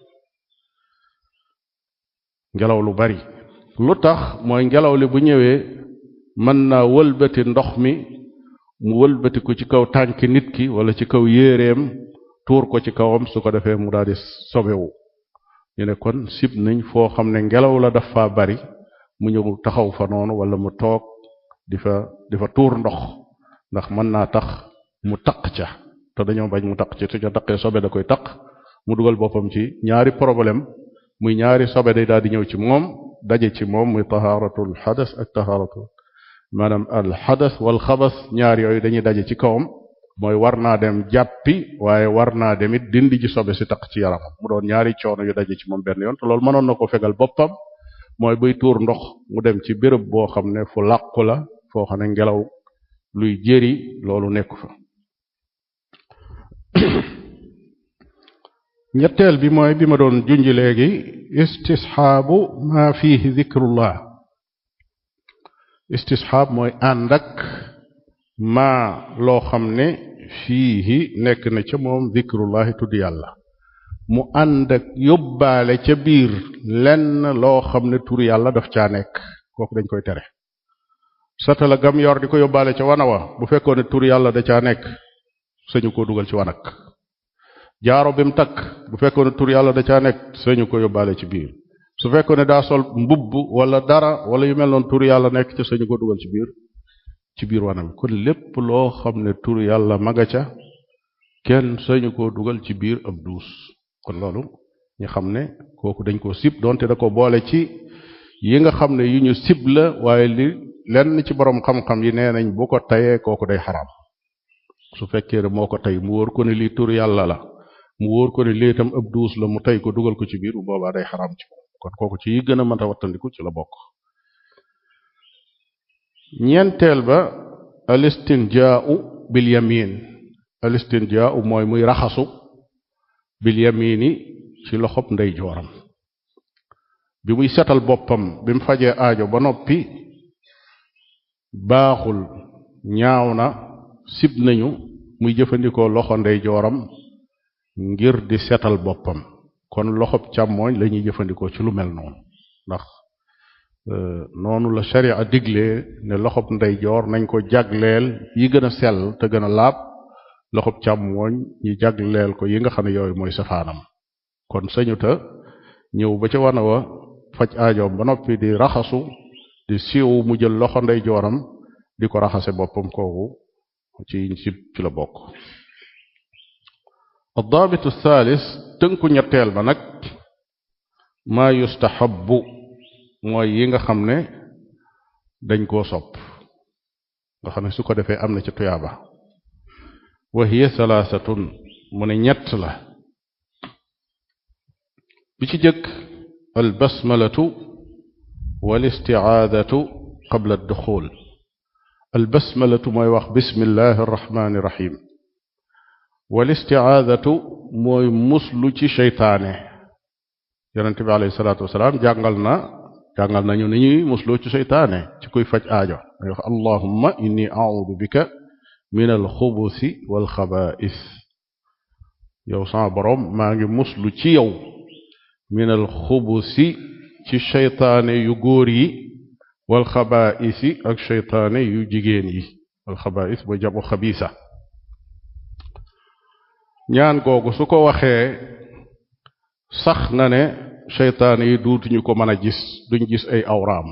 ngelaw lu bari lu tax mooy ngelaw li bu ñëwee mën naa wëlbati ndox mi mu wëlbati ko ci kaw tànki nit ki wala ci kaw yéereem tuur ko ci kawam su ko defee mu daal di sobewu ñu ne kon sib nañ foo xam ne ngelaw la dafa bari mu ñëw taxaw fa noonu wala mu toog di fa di fa tuur ndox ndax mën naa tax mu taq ca te dañoo bañ mu taq ci te ca taqee sobe da koy taq mu dugal boppam ci ñaari problème muy ñaari sobe day daal di ñëw ci moom daje ci moom muy tahaaratul xadas ak tahaaratul maanaam al xadas wal xabas ñaar yooyu dañuy daje ci kawam mooy war naa dem jàppi waaye war naa dem it dindi ji sobe si taq ci yaramam mu doon ñaari coono yu daje ci moom benn yoon te loolu mënoon na ko fegal boppam mooy buy tuur ndox mu dem ci béréb boo xam ne fu làqu la foo xam ne ngelaw luy jëri loolu nekku fa ñetteel bi mooy bi ma doon junj léegi istisxaabu ma fihi zikrullah istisxaab mooy ànd ak maa loo xam ne fiihi nekk na ca moom zikrullahi tudd yàlla mu ànd ak yóbbaale ca biir lenn loo xam ne tur yàlla daf caa nekk kooku dañ koy tere satala gam yor di ko yóbbaale ca wana wa bu fekkoon ne tur yàlla da caa nekk sañu ko dugal ci wanak jaaro bi mu takk bu fekkoon ne tur yàlla da caa nekk sañu ko yóbbaale ci biir su fekkoon ne daa sol mbubb wala dara wala yu mel noonu tur yàlla nekk ca sañu ko dugal ci biir ci biir wanam kon lépp loo xam ne tur yàlla maga ca kenn sañu koo dugal ci biir ab duus kon loolu ñu xam ne kooku dañ ko sib donte da ko boole ci yi nga xam ne yu ñu sib la waaye li lenn ci borom xam-xam yi nee nañ bu ko tayee kooku day xaraam su fekkee ne moo ko tey mu wóor ko ne lii tur yàlla la mu wóor ko ne lii itam ab duus la mu tey ko dugal ko ci biir bu boobaa day xaraam ci moom kon kooku ci yi gën a mën a wattandiku ci la bokk ñeenteel ba alistinjaau bil yamin alistinjaau mooy muy raxasu bil yamini ci loxob ndeyjooram bi muy setal boppam bi mu fajee aajo ba noppi baaxul ñaaw na sib nañu muy jëfandikoo loxo ndeyjooram ngir di setal boppam kon loxob càmmooñ la ñuy jëfandikoo ci lu mel noonu ndax noonu la sharia diglee ne loxob ndeyjoor nañ ko jagleel yi gën a sell te gën a laab loxob càmmooñ ñi jagleel ko yi nga xam ne yooyu mooy safaanam kon sañuta ñëw ba ca wana wa faj aajoom ba noppi di raxasu di siiw mu jël loxo ndeyjooram di ko raxase boppam kooku ci ci ci la bokk addaabitu thalis tënku ñetteel ba nag maa yustahabbu mooy yi nga xam ne dañ koo sopp nga xam ne su ko defee am na ci tuyaaba wa hiya thalaathatun mu ne ñett la bi ci jëkk al basmalatu wal istiaadatu qabla adduxul al basmalatu mooy wax bismillahi arrahmani irrahim wal istiaadatu mooy muslu ci seytaane yonente bi alayhi salaatu wasalaam jàngal na jàngal nañu ni ñuy musloo ci seytaane ci kuy faj aajo day wax allahumma inni audu bika min alxubusi walxabaais yow sama boroom maa ngi muslu ci yow min al xubusi ci sheytaane yu góor yi wal xabaisi ak sheytaane yu jigéen yi wal xabais ba jabu xabisa ñaan googu su ko waxee sax na ne sheytaane yi duutuñu ko mën a gis duñ gis ay awraam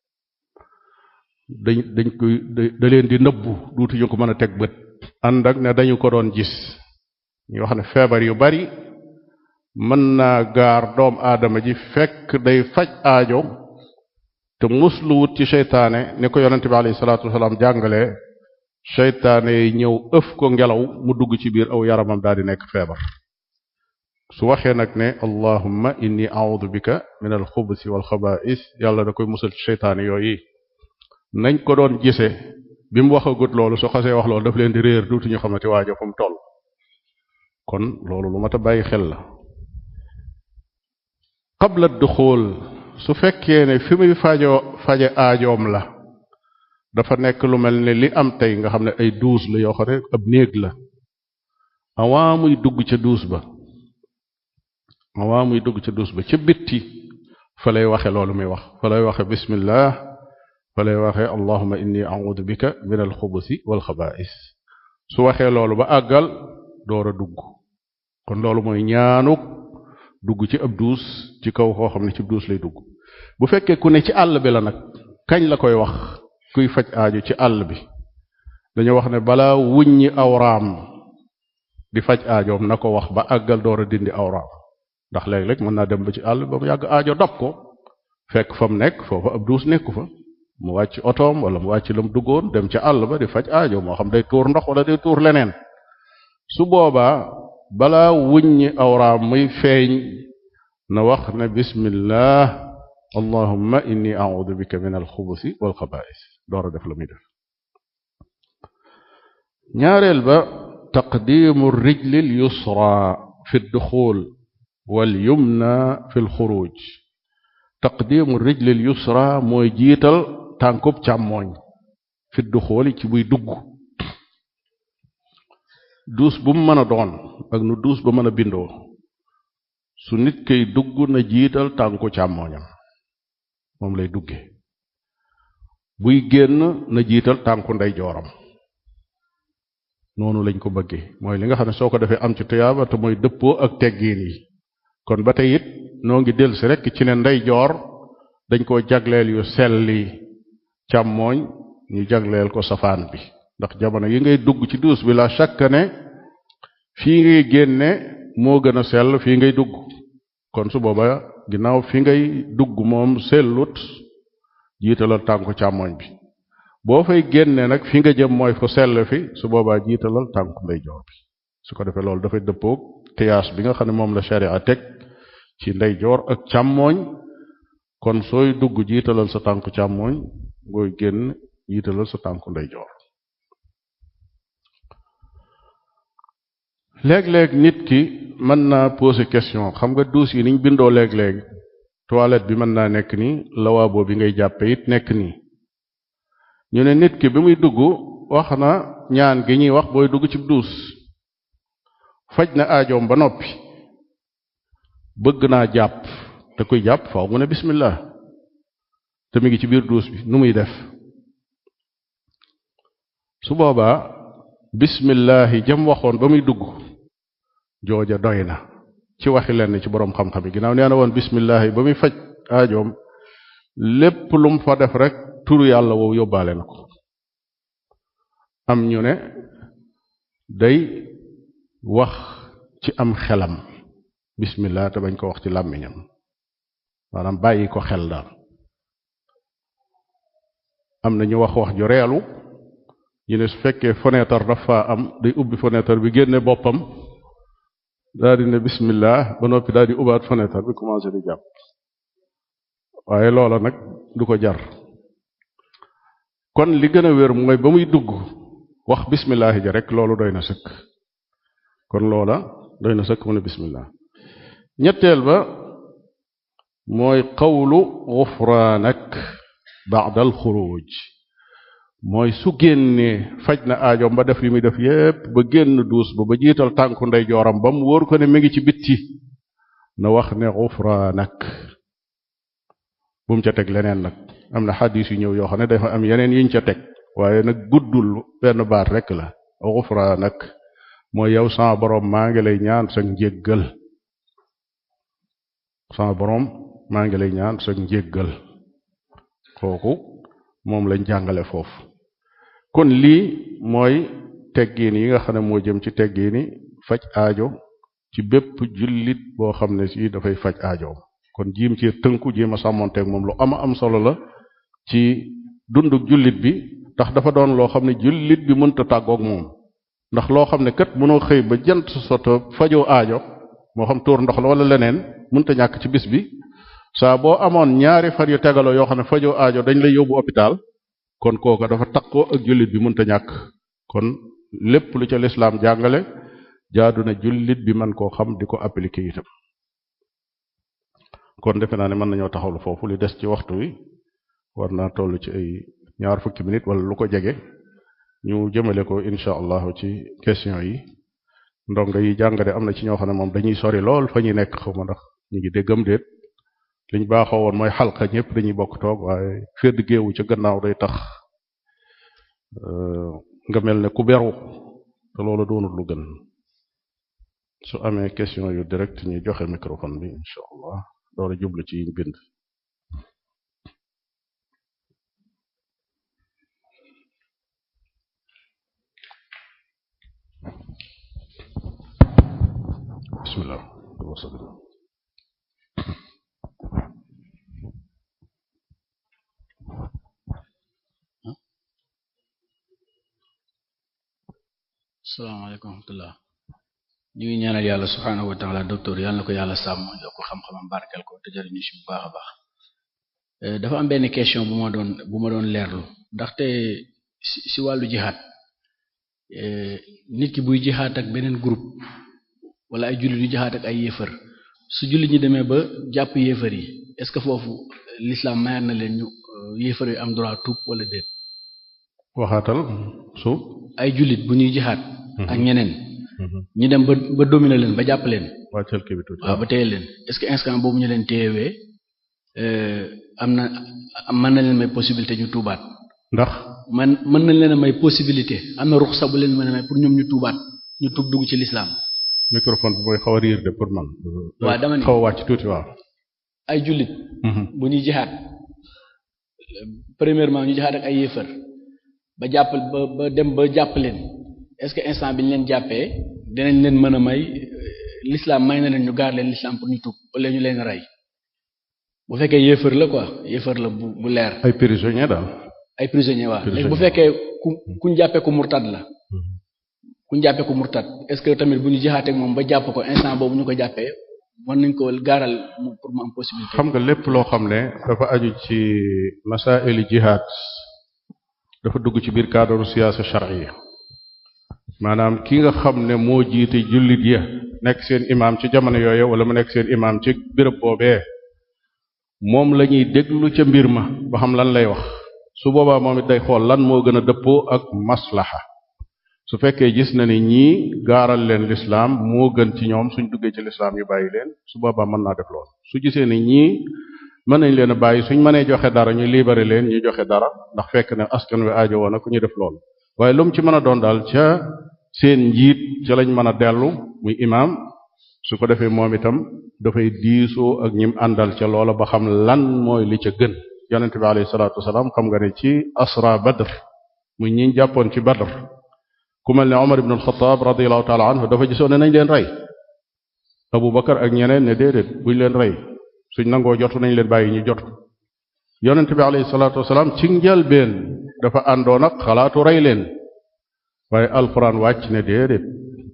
dañ dañ koy da leen di nëbbu duutuñu ko mën a teg bët ànd ak ne dañu ko doon gis ñu wax ne feebar yu bari mën naa gaar doom aadama ji fekk day faj aajo te muslu wut ci seytaane ni ko yonente bi alayhi salaatu wasalaam jàngale seytaane yi ñëw ëf ko ngelaw mu dugg ci biir aw yaramam daal di nekk feebar su waxee nag ne allahumma inni a'udhu bika min al xubusi wal xabaa'is yàlla da koy musal ci seytaane yooyu nañ ko doon gise bi mu waxagut loolu su xasee wax loolu daf leen di réer duutuñu xamati waajo fu mu toll kon loolu lu mat a bàyyi xel la qabla duxul su fekkee ne fi muy fajoo faje aajoom la dafa nekk lu mel ne li am tey nga xam ne ay duus la yoo xam ne ab néeg la avant muy dugg ca duus ba avant muy dugg ca duus ba ca bitti fa lay waxe loolu muy wax fa lay waxe bismillah fa lay waxe allahumma inni a'udhu bika min alxubusi walxabaa'is su waxee loolu ba àggal door a dugg kon loolu mooy ñaanuk dugg ci ab duus ci kaw koo xam ne ci duus lay dugg bu fekkee ku ne ci àll bi la nag kañ la koy wax kuy faj aaju ci àll bi dañu wax ne balaa wuññi awraam di faj aajoom na ko wax ba àggal door a dindi awraam ndax léeg-léeg mën naa dem ba ci àll ba mu yàgg aajo dab ko fekk fa mu nekk foofa ab duus nekku fa mu wàcc otoom wala mu wàcc la mu duggoon dem ca àll ba di faj aajo moo xam day tuur ndox wala day tuur leneen su boobaa balaa wuññi awraam muy feeñ na wax ne bismillah allahumma inni a'udhu bika min alxubusi walxabaa'is door a def la muy def ñaareel ba taqdimu rijli al yusra fi duxul wal yumna fi lxuruj taqdimu rijli al yusra mooy jiital tànkub càmmooñ fi duxooli ci buy dugg duus bu mu mën a doon ak nu duus ba mën a bindoo su nit kay dugg na jiital tànku càmmooñam moom lay dugge buy génn na jiital tànku ndeyjooram noonu lañ ko bëggee mooy li nga xam ne soo ko defee am ci tuyaaba te mooy dëppoo ak teggiin yi kon ba tey it noo ngi dellusi rekk ci ne ndeyjoor dañ koo jagleel yu selli càmmooñ ñu jagleel ko safaan bi ndax jamono yi ngay dugg ci duus bi la chaque ne fii ngay génne moo gën a sell fii ngay dugg kon su booba ginnaaw fi ngay dugg moom sellut jiitalal tànku càmmooñ bi boo fay génne nag fi nga jëm mooy fu sell fi su boobaa jiitalal tànku ndeyjoor bi su ko defee loolu dafay dëppoog qiyaas bi nga xam ne moom la sharia teg ci ndeyjoor ak càmmooñ kon sooy dugg jiitalal sa tànku càmmooñ ngooy génn jiitalal sa tànku ndeyjoor léeg-léeg nit ki mën naa poser question xam nga duus yi niñ bindoo léeg-léeg toilette bi mën naa nekk nii lawaabo bi ngay jàppe it nekk nii ñu ne nit ki bi muy dugg wax na ñaan gi ñuy wax booy dugg ci duus faj na aajoom ba noppi bëgg naa jàpp te kuy jàpp faaw mu ne bismillah te mi ngi ci biir duus bi nu muy def su boobaa bismillahi jëm waxoon ba muy dugg jooja doy na ci waxi lenn ci boroom xam-xam yi ginnaaw nee na woon bismillahi ba muy faj aajoom lépp lum fa def rek turu yàlla woowu yóbbaale na ko am ñu ne day wax ci am xelam bismillah te bañ ko wax ci làmmiñam maanaam bàyyi ko xel daal am na ñu wax wax ju reelu ñu ne su fekkee fenêtre dafa am day ubbi fenêtre bi génne boppam daal di ne bismillah ba noppi daal di ubbaat fenêtre bi commencé di jàpp waaye loola nag du ko jar kon li gën a wér mooy ba muy dugg wax bismillah ja rek loolu doy na sëkk kon loola doy na sëkk mu ne bismillah ñetteel ba mooy qawlu gufraanak ba'da al xuruj mooy su génnee faj na aajoom ba def li muy def yépp ba génn duus ba ba jiital tànku ndeyjooram ba mu wóor ko ne mi ngi ci bitti na wax ne xufraanak bu mu ca teg leneen nag am na xadis yu ñëw yoo xam ne dafa am yeneen yuñ ca teg waaye nag guddul benn baat rek la xufraanak mooy yow sama borom maa ngi lay ñaan sa njéggal sama borom maa ngi lay ñaan sa njéggal kooku moom lañ jàngale foofu kon lii mooy teggiin yi nga xam ne moo jëm ci teggiini faj aajo ci bépp jullit boo xam ne si dafay faj aajoom kon jiim ci tënku jiim a sàmmonteeg moom lu ama am solo la ci dunduk jullit bi ndax dafa doon loo xam ne jullit bi mënta tàggoog moom ndax loo xam ne kat mënoo xëy ba jant soto fajoo aajo moo xam tuur ndox la wala leneen mënta ñàkk ci bis bi saa boo amoon ñaari fan yu tegaloo yoo xam ne fajoo aajo dañ lay yóbbu hôpital kon kooka dafa takkoo ak jullit bi mënta ñàkk kon lépp lu ca lislaam jàngale jaadu na jullit bi man koo xam di ko appliquer itam kon defe naa ne mën nañoo taxawlu foofu li des ci waxtu wi war naa toll ci ay ñaar fukki minutes wala lu ko jege ñu jëmale ko incha allahu ci question yi ndongo yi jàngale am na ci ñoo xam ne moom dañuy sori lool fa ñuy nekk xaw ma ndax ñu ngi déggam déet liñ baaxoo woon mooy xalqa ñëpp dañuy bokk toog waaye fédd géewu ca gannaaw day tax nga mel ne ku beru te loolu doonul lu gën su amee question yu direct ñu joxe microphone bi incha allah doora jublu ci yiñ bind bismillah salaamaaleykum wa rahmatullah ñu ngi ñaanal yàlla subhaanahu wa taala docteur yàlla na ko yàlla sàmm yokk xam-xamam barkeel ko te jëriñu ci bu baax a baax dafa am benn question bu ma doon bu ma doon leerlu ndaxte si si wàllu jihaad nit ki buy jihaad ak beneen groupe wala ay jullit yu jihaad ak ay yéefar su jullit ñi demee ba jàpp yéefar yi est-ce que foofu l'islam mayaat na leen ñu yéefar yi am droit tuub wala déet waxaatal su ay jullit bu ñuy jihaad ak ñeneen ñu dem ba ba dominer leen ba jàpp leen wàccal kii bi tuuti waaw ba téye leen est-ce que instant boobu ñu leen téyewee am na mën na leen may possibilité ñu tuubaat ndax man mën nañ leen a may possibilité am na ruxsa bu leen mën a may pour ñoom ñu tuubaat ñu tuub dugg ci l'islam microphone bi mooy xaw a riir de pour man waaw dama ni xaw a wàcc tuuti waaw ay jullit bu ñuy jihaad premièrement ñu jihaad ak ay yéefar ba jàpp ba ba dem ba jàpp leen est-ce que instant bi ñu leen jàppee dinañ leen mën a may l'islam may na leen ñu gaar leen l'islam pour ñu tuub wala ñu leen rey bu fekkee yéefar la quoi yéefar la bu bu leer ay prisonniers daal ay prisonniers waaw léegi bu fekkee ku kuñ jàppee ko murtad la kuñ jàppee ko murtad est-ce que tamit bu ñu jihaatee moom ba jàpp ko instant boobu ñu ko jàppee mën nañ ko gaaral pour mu am possibilité xam nga lépp loo xam ne dafa aju ci masaili jihad dafa dugg ci biir cadre siyaasa shar'iyya maanaam ki nga xam ne moo jiite jullit ya nekk seen imaam ci jamono yooyu wala mu nekk seen imaam ci béréb boobee moom la ñuy déglu ca mbir ma ba xam lan lay wax su boobaa moom it day xool lan moo gën a dëppoo ak maslaha su fekkee gis na ni ñii gaaral leen lislaam moo gën ci ñoom suñ duggee ci lislaam ñu bàyyi leen su boobaa mën naa def lool su gisee ni ñii mën nañ leen a bàyyi suñ mënee joxe dara ñu libéré leen ñu joxe dara ndax fekk ne askan wi aajo woon ku ñu def lool waaye lu mu ci mën a doon daal ca seen njiit ca lañ mën a dellu muy imaam su ko defee moom itam dafay diisoo ak ñim àndal ca loola ba xam lan mooy li ca gën yonente bi alayhi salaatu wasalaam xam nga ne ci asra badr muy ñi jàppoon ci badr ku mel ne Omar ibn al-Khattab radiyallahu taala anhu dafa gisoon ne nañ leen rey Abu Bakar ak ñeneen ne déedéet buñ leen rey suñ nangoo jotu nañ leen bàyyi ñu jotu yonente bi alayhi salaatu wasalaam ci njëlbeen dafa àndoon ak xalaatu rey leen waaye alquran wàcc ne déedéet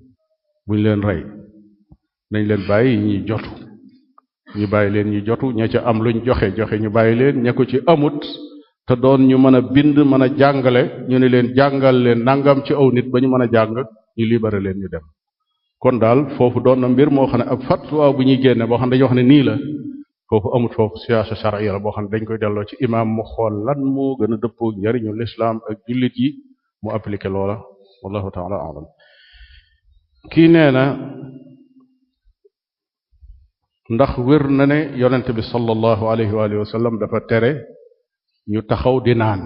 buñ leen rey nañ leen bàyyi ñi jotu ñu bàyyi leen ñu jotu ña ca am luñ joxe joxe ñu bàyyi leen ña ko ci amut te doon ñu mën a bind mën a jàngale ñu ne leen jàngal leen nangam ci aw nit ba ñu mën a jàng ñu libéré leen ñu dem kon daal foofu doon na mbir moo xam ne ab fatwa bu ñuy génne boo xam ne dañuy wax ne nii la foofu amut foofu siyaasa shar'iyya la boo xam ne dañ koy delloo ci imaam mu xool lan moo gën a dëppoo njariñu lislaam ak jullit yi mu appliqué loola wallahu taala alam kii nee na ndax wér na ne yonent bi sallallahu alayhi wa alihi wa sallam dafa tere ñu taxaw di naan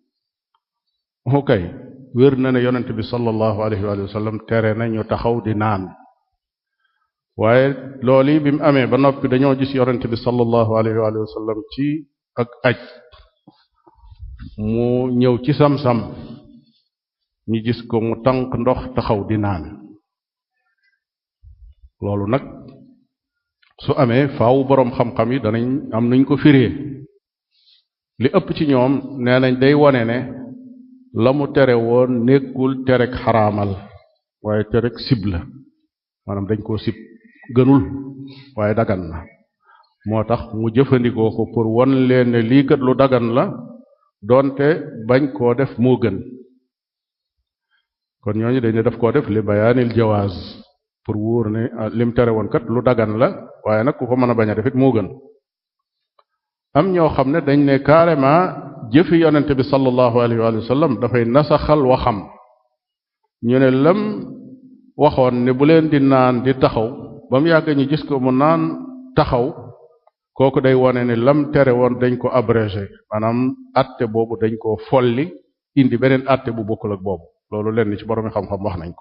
okay wér na ne yonent bi sallallahu alayhi wa alihi wa sallam tere na ñu taxaw di naan waaye loolu yi bi mu amee ba noppi dañoo gis yonent bi sallallahu alayhi wa alihi wa sallam ci ak aj mu ñëw ci sam-sam ñu gis ko mu tànk ndox taxaw di naan loolu nag su amee faaw boroom xam-xam yi danañ am nuñ ko firee li ëpp ci ñoom nee nañ day wone ne la mu tere woon nekkul terek xaraamal waaye terek sib la maanaam dañ koo sib gënul waaye dagan na moo tax mu jëfandikoo ko pour won leen ne lii kat lu dagan la doonte bañ koo def moo gën kon ñooñu dañ ne daf koo def li bayaanil jawaaz pour wóor ne lim tere woon kat lu dagan la waaye nag ku ko mën a bañ a def it moo gën am ñoo xam ne dañ ne carrément jëfi yonente bi sallallahu alayhi wa sallam dafay nasaxal waxam ñu ne lam waxoon ne bu leen di naan di taxaw ba mu yàgg ñu gis ko mu naan taxaw kooku day wone ne lam tere woon dañ ko abrégé maanaam atte boobu dañ ko folli indi beneen atte bu bokkul ak boobu loolu lenn ci boroomi xam-xam wax nañ ko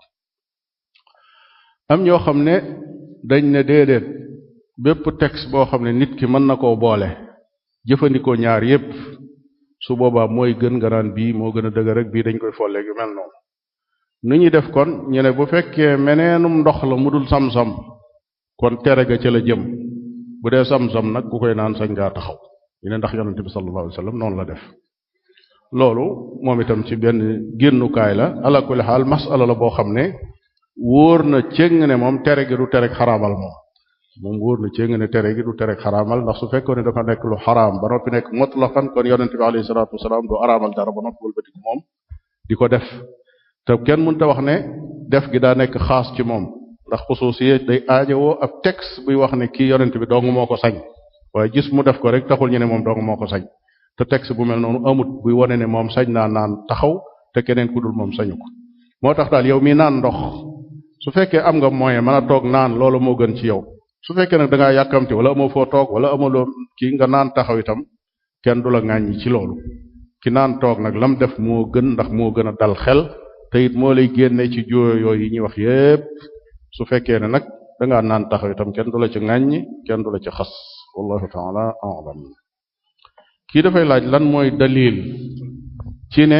am ñoo xam ne dañ ne déedéet bépp texte boo xam ne nit ki mën na koo boole jëfandikoo ñaar yépp su boobaa mooy gën nga naan bii moo gën a dëgër rek bii dañ koy folleeg yu mel noonu nu ñuy def kon ñu ne bu fekkee meneenum ndox la mu dul sam-sam kon tere ga ca la jëm bu dee sam-sam nag ku koy naan sañ ngaa taxaw ñu ne ndax yonente bi sallallahu alayhi wasallam noonu la def loolu moom itam ci benn génnukaay la ala kulli xaal masala la boo xam ne wóor na cëng ne moom tere gi du terek xaraamal moom moom wóor na cëng ne tere gi du terek xaraamal ndax su fekkoon ne dafa nekk lu xaraam ba noppi nekk mutlaqan kon yonente bi alayhi salaatu wasalaam du araamal dara ba noppi wëlbatiku moom di ko def te kenn mënta wax ne def gi daa nekk xaas ci moom ndax xusuusiye day aajowoo ab texte buy wax ne kii yonent bi dong moo ko sañ waaye gis mu def ko rek taxul ñu ne moom dong moo ko sañ te texte bu mel noonu amut buy wane ne moom sañ naa naan taxaw te keneen ku dul moom sañu ko moo tax daal yow mi naan ndox su fekkee am nga moyen mën a toog naan loolu moo gën ci yow su fekkee nag da ngaa yàkkamti wala amoo foo toog wala amaloo kii nga naan taxaw itam kenn du la ŋàññi ci loolu ki naan toog nag lam def moo gën ndax moo gën a dal xel te it moo lay génne ci jooyo yooyu yi ñuy wax yépp su fekkee ne nag dangaa naan taxaw itam kenn du la ci ŋàññi kenn du la ci xas wallahu taala alam kii dafay laaj lan mooy dalil ci ne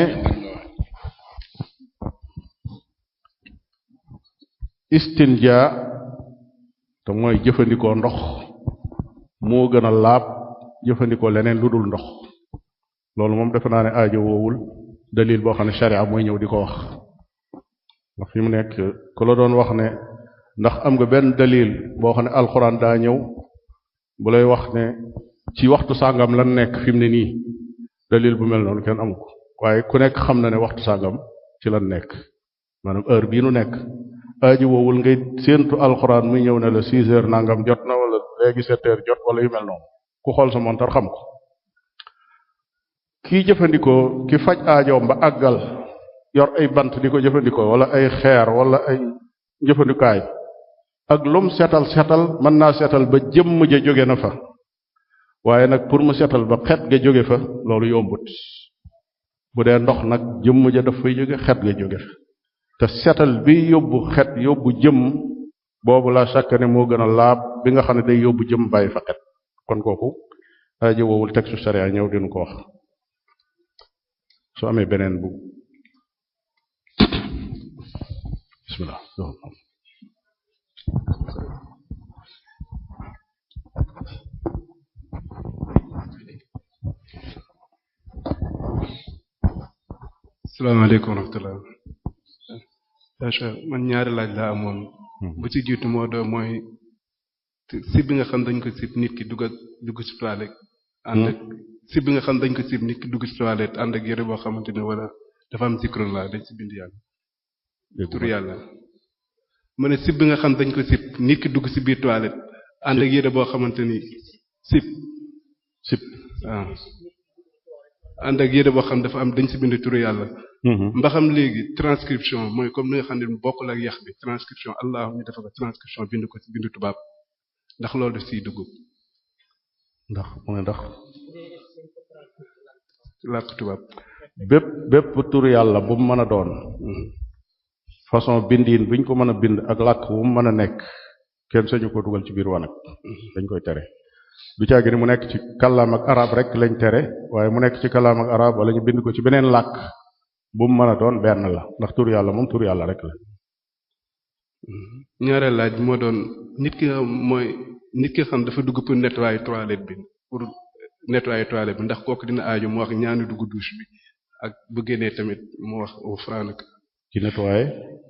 istinja te mooy jëfandikoo ndox moo gën a laab jëfandikoo leneen lu dul ndox loolu moom defe naa ne aajo woowul dalil boo xam ne sharia mooy ñëw di ko wax ndax fi mu nekk ku la doon wax ne ndax am nga benn dalil boo xam ne alxuraan daa ñëw bu lay wax ne ci waxtu sàngam lan nekk fi mu ne nii dalil bu mel noonu kenn amu ko waaye ku nekk xam na ne waxtu sàngam ci lan nekk maanaam heure bii nu nekk aajo woowul ngay séentu alxuraan muy ñëw ne la six heures nangam jot na wala léegi sept heures jot wala yu mel noonu ku xool sa montar xam ko kii jëfandikoo ki faj aajoom ba àggal yor ay bant di ko jëfandikoo wala ay xeer wala ay jëfandikaay ak lum setal setal mën naa setal ba jëmm ja jóge na fa waaye nag pour mu setal ba xet ga jóge fa loolu yombut bu dee ndox nag jëmm ja daf fay jóge xet ga jóge fa te setal bi yóbbu xet yóbbu jëmm boobu la chaque ne moo gën a laab bi nga xam ne day yóbbu jëmm bàyyi fa xet kon kooku aajo woowul texte sharia ñëw dinu ko wax su amee beneen bu bismillah salaamaaleykum wa rahmatullah man ñaari laaj laa amoon bu ci jiitu moo doon mooy sib bi nga xam dañ ko sib nit ki dugg dugg ci toilette ànd ak sib bi nga xam dañ ko sib nit ki dugg ci toilette ànd ak yére boo xamante ne wala dafa am zikru la dañ ci bind yàlla tur yàlla ma ne sib bi nga xam dañ ko sib nit ki dugg ci biir toilette ànd ak yére boo xamante ni sib sib waaw ànd ak yére boo xam dafa am dañ ci bind turu yàlla mbaxam léegi transcription mooy comme ni nga xam ne bokkul ak yax bi transcription allah ñu defa ko transcription bind ko ci bindu tubaab ndax loolu daf siy dugg ndax mu ne ndax làkk tubaab bépp bépp tur yàlla bu mu mën a doon façon bindiin buñ ko mën a bind ak làkk bu mu mën a nekk kenn sañu ko dugal ci biir wanag dañ koy tere du caagi ni mu nekk ci kàllaam ak arab rek lañ tere waaye mu nekk ci kàllaam ak arab wala ñu bind ko ci beneen làkk bu mu mën a doon benn la ndax tur yàlla moom tur yàlla rek la ñaareel laaj bi moo doon nit ki nga mooy nit ki nga xam dafa dugg pour nettoyer toilette bi pour nettoyer toilette bi ndax kooku dina aaju mu wax ñaani dugg douche bi ak bu génnee tamit mu wax au franc ci nettoyer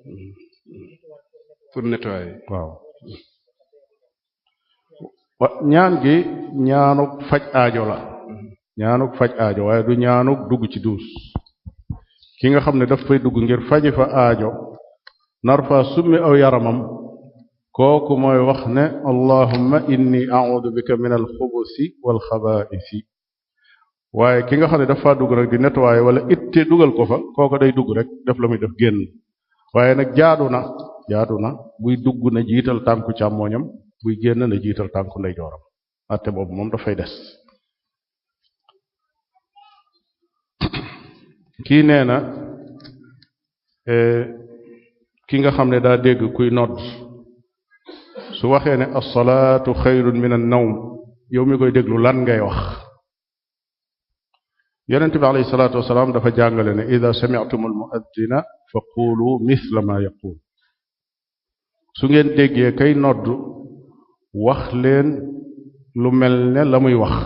pour nettoyer waaw wa ñaan gi ñaanuk faj aajo la ñaanuk faj aajo waaye du ñaanuk dugg ci duus ki nga xam ne daf fay dugg ngir faji fa aajo nar fa summi aw yaramam kooku mooy wax ne allahumma inni a'udhu bika min alxubusi wal xabaisi waaye ki nga xam ne dafa dugg rek di nettoyer wala itte dugal ko fa kooku day dugg rek def la muy def génn waaye nag jaadu na jaadu na buy dugg na jiital tànku càmmooñam buy génn na jiital tànku ndeyjooram atte boobu moom dafay des kii nee na ki nga xam ne daa dégg kuy nodd su waxee ne alsalaatu xayrun min an nawm yow mi koy déglu lan ngay wax yonent bi alayhi salaatu wasalaam dafa jàngale ne ida sami'tum almuaddina fa qulu mithla ma yaqul su ngeen déggee kay nodd wax leen lu mel ne la muy wax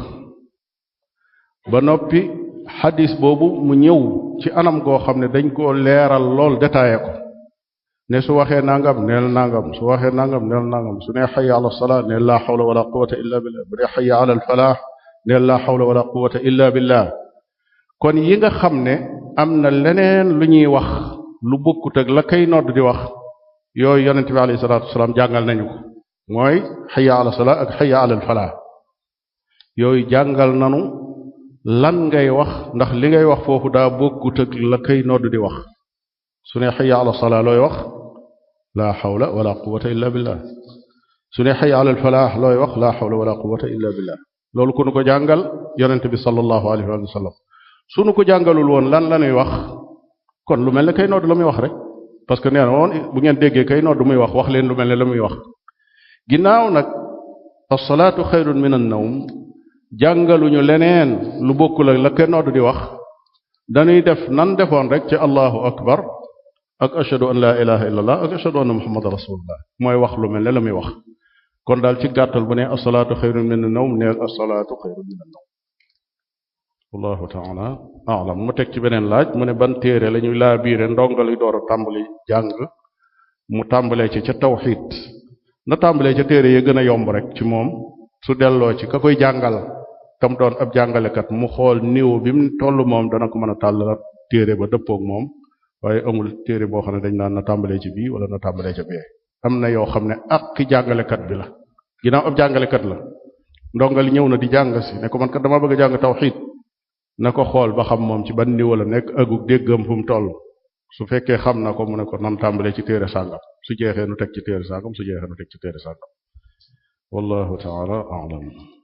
ba noppi xadis boobu mu ñëw ci anam goo xam ne dañ koo leeral lool détaillé ko ne su waxee nangam neel nangam su waxee nangam neel nangam su ne xayya ala salaa neel laa xawla wala quwata illa billah bu dee xayya ala al falaax neel laa xawla wala quwata illa billah kon yi nga xam ne am na leneen lu ñuy wax lu bokkut ak la kay nodd di wax yooyu yonent bi alayhi salaatu wasalaam jàngal nañu ko mooy xayya ala salaa ak xayya ala al falaax yooyu jàngal nanu lan ngay wax ndax li ngay wax foofu daa bokkut ak la kay nodd di wax su ne xayya ala salaa looy wax laa xawla wala quwata illa billah su ne xayya ala alfalaax looy wax laa xawla wala quwata illa billah loolu ku nu ko jàngal yonente bi sallallahu alayhi wa sallam su nu ko jàngalul woon lan la ñuy wax kon lu mel ne kay nodd la muy wax rek parce que nee na woon bu ngeen déggee kay nodd muy wax wax leen lu mel ne la muy wax ginnaaw nag alsalaatu xayrun min an nawm jàngaluñu leneen lu bokkul ak la kay nodd di wax dañuy def nan defoon rek ci allahu akbar ak ashhadu an la ilaha illallah ak ashhadu anna muhammadan rasulullah mooy wax lu mel ne la muy wax kon daal ci gàttal bu ne asalaatu xayrun min an-nawm neel asalaatu xayrun min an-nawm wallahu taala alam mu teg ci beneen laaj mu ne ban téere la ñuy laa biire ndongali door a tàmbali jàng mu tàmbalee ci ca tawxid na tàmbalee ca téere ya gën a yomb rek ci moom su delloo ci ka koy jàngal tam doon ab jàngalekat mu xool niveau bi mu toll moom dana ko mën a tàllal téere ba dëppoog moom waaye amul téere boo xam ne dañ naan na tàmbalee ci bii wala na tàmbalee ca bee am na yoo xam ne ak ki jàngalekat bi la ginnaaw ab jàngalekat la ndongali ñëw na di jàng si ne ko man kat dama bëgg a jàng tawxiid na ko xool ba xam moom ci ban niveau la nekk agug déggam fu mu toll su fekkee xam na ko mu ne ko nan tàmbalee ci téere sàngam su jeexee nu teg ci téere sàngam su jeexee nu teg ci téere sàngam wallahu taala alam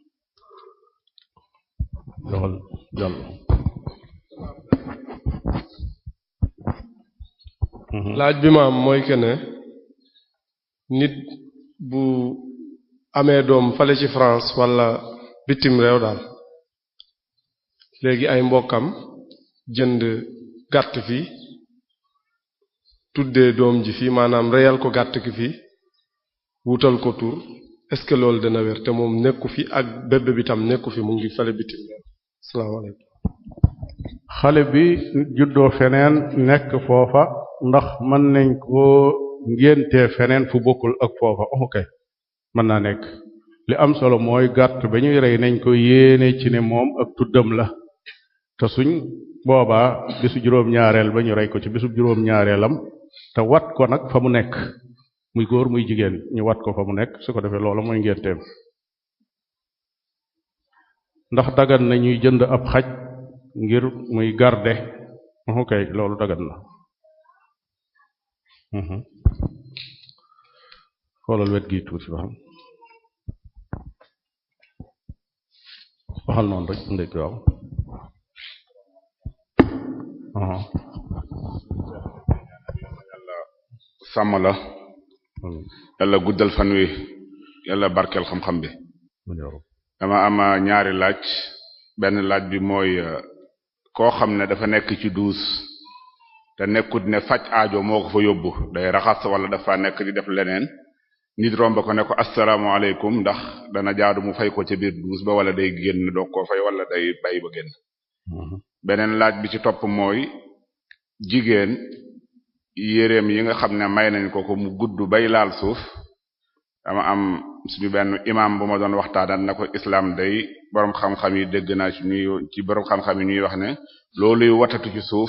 doxal jàll laaj bi ma am mooy que ne nit bu amee doom fale ci France wala bitim réew daal léegi ay mbokkam jënd gàtt fi tuddee doom ji fi maanaam reyal ko gàtt ki fi wutal ko tur est-ce que loolu dana wér te moom nekku fi ak bébé bi tam nekku fi mu ngi fale bitim réew asalaamaaleykum xale bi juddoo feneen nekk foofa ndax mën nañ koo ngéntee feneen fu bokkul ak foofa ok mën naa nekk li am solo mooy gàtt ba ñuy rey nañ ko yéene ci ne moom ak tuddam la te suñ boobaa bisu juróom-ñaareel ba ñu rey ko ci bisu juróom-ñaareelam te wat ko nag fa mu nekk muy góor muy jigéen ñu wat ko fa mu nekk su ko defee loola mooy ngénteem ndax dagan na ñuy jënd ab xaj ngir muy garde ok loolu dagan na xoolal wet gi tuuti ba xam waxal noonu rek ndek waaw sàmm la yàlla guddal fan wi yàlla barkeel xam-xam bi dama am ñaari laaj benn laaj bi mooy koo xam ne dafa nekk ci duus te nekkut ne faj aajo moo ko fa yóbbu day raxas wala dafa nekk di def leneen nit romb ko ne ko asalaamaaleykum ndax dana jaadu mu fay ko ca biir duus ba wala day génn doog koo fay wala day bàyyi ba génn beneen laaj bi ci topp mooy jigéen yéreem yi nga xam ne may nañ ko ko mu gudd bay laal suuf dama am suñu benn imam bu ma doon waxtaanal na ko islam day borom xam-xam yi dégg naa ci ñuy ci borom xam-xam yi ñuy wax ne looluy watatu ci suuf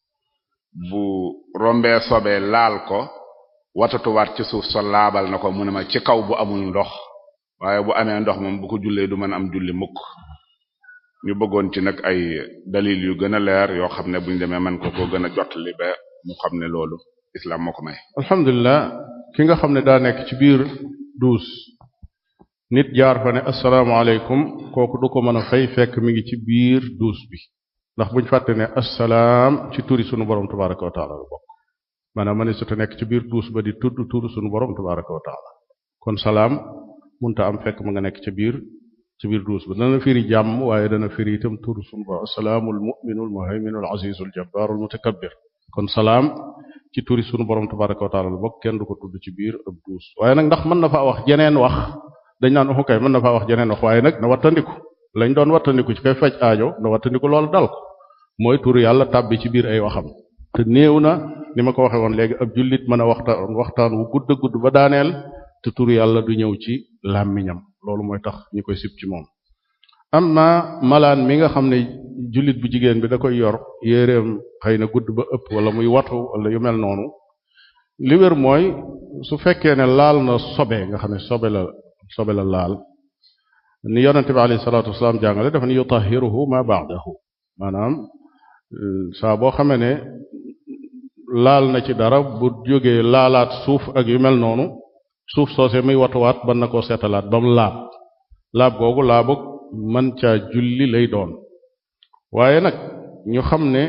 bu rombee sobee laal ko watatuwaat ci suuf so laabal na ko mu ne ma ci kaw bu amul ndox waaye bu amee ndox moom bu ko jullee du mën am julli mukk ñu bëggoon ci nag ay dalil yu gën a leer yoo xam ne buñ demee man ko ko gën a jottali ba mu xam ne loolu islam moo ko may alhamdulilah ki nga xam ne daa nekk ci biir duus nit jaar fa ne asalaamaaleykum kooku du ko mën a fay fekk mi ngi ci biir duus bi ndax buñ fàtte ne assalaam ci turi sunu borom tabaraka wa taala la bokk maanaam ma ne su te nekk ci biir duus ba di tudd turu sunu borom tabaraka wa taala kon salaam munta am fekk ma nga nekk ca biir ci biir duus ba dana firi jàmm waaye dana firi itam turu sunu borom asalaamul muminul muhayminul azizul jabbarul mutakabbir kon salaam ci turi sunu borom tabaraka wa taala la bokk kenn du ko tudd ci biir ab duus waaye nag ndax mën na faa wax jeneen wax dañ naan waxu kay mën na faa wax jeneen wax waaye nag na wattandiku lañ doon wattandiku ci kay faj aajo na wattandiku loolu dal ko mooy turu yàlla tàbbi ci biir ay waxam te néew na ni ma ko waxee woon léegi ab jullit mën a waxtaan waxtaan wu gudd gudd ba daaneel te turu yàlla du ñëw ci làmmiñam loolu mooy tax ñu koy sib ci moom amma malaan mi nga xam ne jullit bu jigéen bi da koy yor yéreem xëy na gudd ba ëpp wala muy watu wala yu mel noonu li wér mooy su fekkee ne laal na sobe nga xam ne sobe la sobe la laal ni yonente bi alayhi salaatu wasalaam jàngale dafa ni yutahiruhu ma ba'dahu maanaam saa boo xamee ne laal na ci dara bu jógee laalaat suuf ak yu mel noonu suuf soose muy watuwaat ban na koo seetalaat ba mu laab laab googu laabug man caa julli lay doon waaye nag ñu xam ne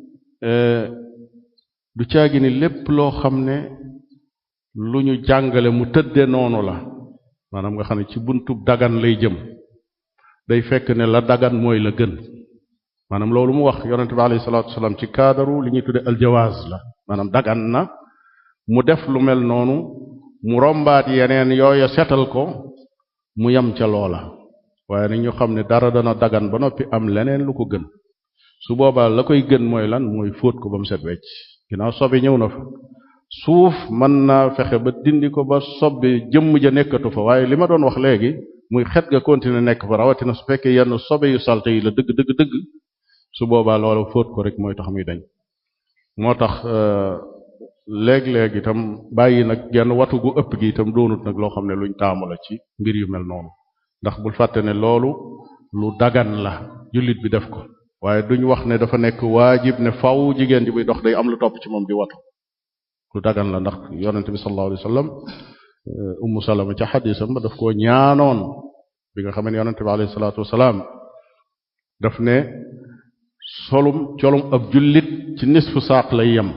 du caagi ni lépp loo xam ne lu ñu jàngale mu tëdde noonu la maanaam nga xam ne ci buntub dagan lay jëm day fekk ne la dagan mooy la gën maanaam loolu mu wax yonente bi alayhi salaatu wasalaam ci kaadaru li ñuy tudde aljawaaz la maanaam dagan na mu def lu mel noonu mu rombaat yeneen yooya setal ko mu yam ca loola waaye nag ñu xam ne dara dana dagan ba noppi am leneen lu ko gën su boobaa la koy gën mooy lan mooy fóot ko ba mu set wecc ginnaaw sobe ñëw na fa suuf mën naa fexe ba dindi ko ba sobe jëmm ja nekkatu fa waaye li ma doon wax léegi muy xet ga continuer nekk fa rawatina su fekkee yenn sobe yu salte yi la dëgg dëgg dëgg su boobaa loolu fóot ko rek mooy tax muy dañ moo tax léeg-léeg itam bàyyi nag genn watu gu ëpp gi itam doonut nag loo xam ne luñ taamu la ci mbir yu mel noonu ndax bul fàtte ne loolu lu dagan la jullit bi def ko waaye duñ wax ne dafa nekk waajib ne faw jigéen ji buy dox day am lu topp ci moom di watu lu dagan la ndax yonente bi sallallahu alayhi wasallam ummu salama ca xadisam ba daf koo ñaanoon bi nga xam ne yonente bi alayhi salaatu wasalaam daf ne solum colum ab jullit ci nisfu saaq lay yem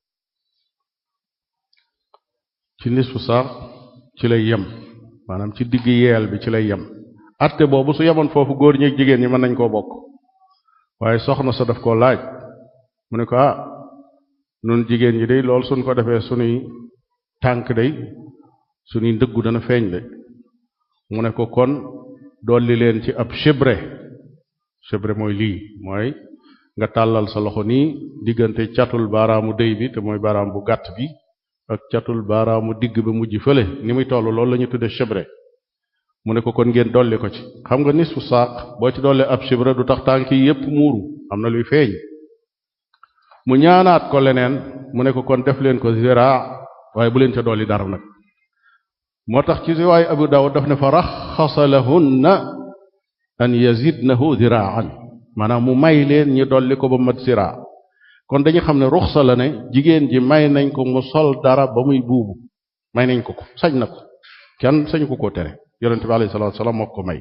ci nisfu saaq ci lay yem maanaam ci digg yeel bi ci lay yem atte boobu su yemoon foofu góor ñi ak jigéen ñi mën nañ koo bokk waaye soxna sa daf koo laaj mu ne ko ah nun jigéen ñi day lool suñ ko defee sunuy tànk day sunuy ndëggu dana feeñ de mu ne ko kon dolli leen ci ab chibre chibre mooy lii mooy nga tàllal sa loxo nii diggante catul baaraamu dëy bi te mooy baaraam bu gàtt bi ak catul baaraamu digg ba mujj fële ni muy toll loolu la ñu tudde chibre mu ne ko kon ngeen dolli ko ci xam nga nisfu saaq boo ci dolli ab chibre du tax tànk yi yépp muuru am na luy feeñ mu ñaanaat ko leneen mu ne ko kon def leen ko ziraa waaye bu leen ca dolli dara nag moo tax ci riwaay Abu Dawud daf ne fa raxasa lahunna an yazidnahu ziraan maanaam mu may leen ñi dolli ko ba mat ziraa kon dañu xam ne ruxsa la ne jigéen ji may nañ ko mu sol dara ba muy buubu may nañ ko ko sañ na ko kenn sañ ko ko tere yonente bi alayhi salaatu salaam moo ko may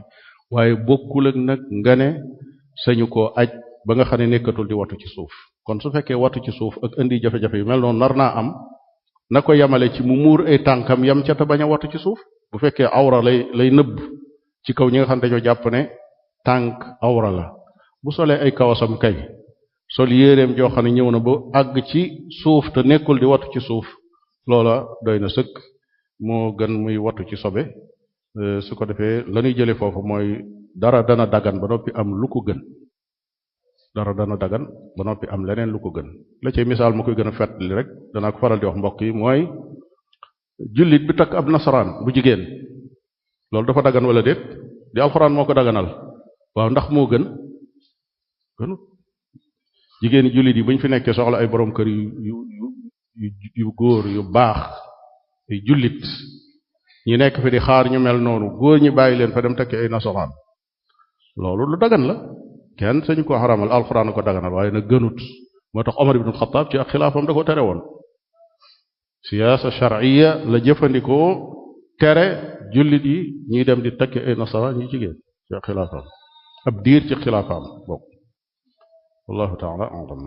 waaye bokkul ak nag nga ne sañu koo aj ba nga xam ne nekkatul di watu ci suuf kon su fekkee watu ci suuf ak indi jafe-jafe yu mel noonu nar naa am na ko yamale ci mu muur ay tànkam yam ca te bañ a watu ci suuf bu fekkee awra lay lay nëbb ci kaw ñi nga xam ne dañoo jàpp ne tànk awra la bu solee ay kawasam kay sol yéeréem joo xam ne ñëw na ba àgg ci suuf te nekkul di watu ci suuf loola doy na sëkk moo gën muy watu ci sobe su ko defee la ñuy jële foofu mooy dara dana dagan ba noppi am lu ko gën dara dana dagan ba noppi am leneen lu ko gën la cay misaal ma koy gën a fàttali rek danaa ko faral di wax mbokk yi mooy jullit bi takk ab nasaraan bu jigéen loolu dafa dagan wala déet di alxuraan moo ko daganal waaw ndax moo gën gënut jigéeni jullit yi bu ñu fi nekkee soxla ay borom kër yu yu yu yu góor yu baax ay jullit ñi nekk fi di xaar ñu mel noonu góor ñi bàyyi leen fa dem tekki ay nasaraan loolu lu dagan la kenn sañu ko xaramal alxuraan ko daganal waaye nag gënut moo tax Omar ibn Xattaab ci ak xilaafam da ko tere woon siyaasa shar'iyya la jëfandikoo tere jullit yi ñuy dem di tekki ay nasaraan ñi jigéen ci ak xilaafam ab diir ci xilaafaam bokk wallahu taala alam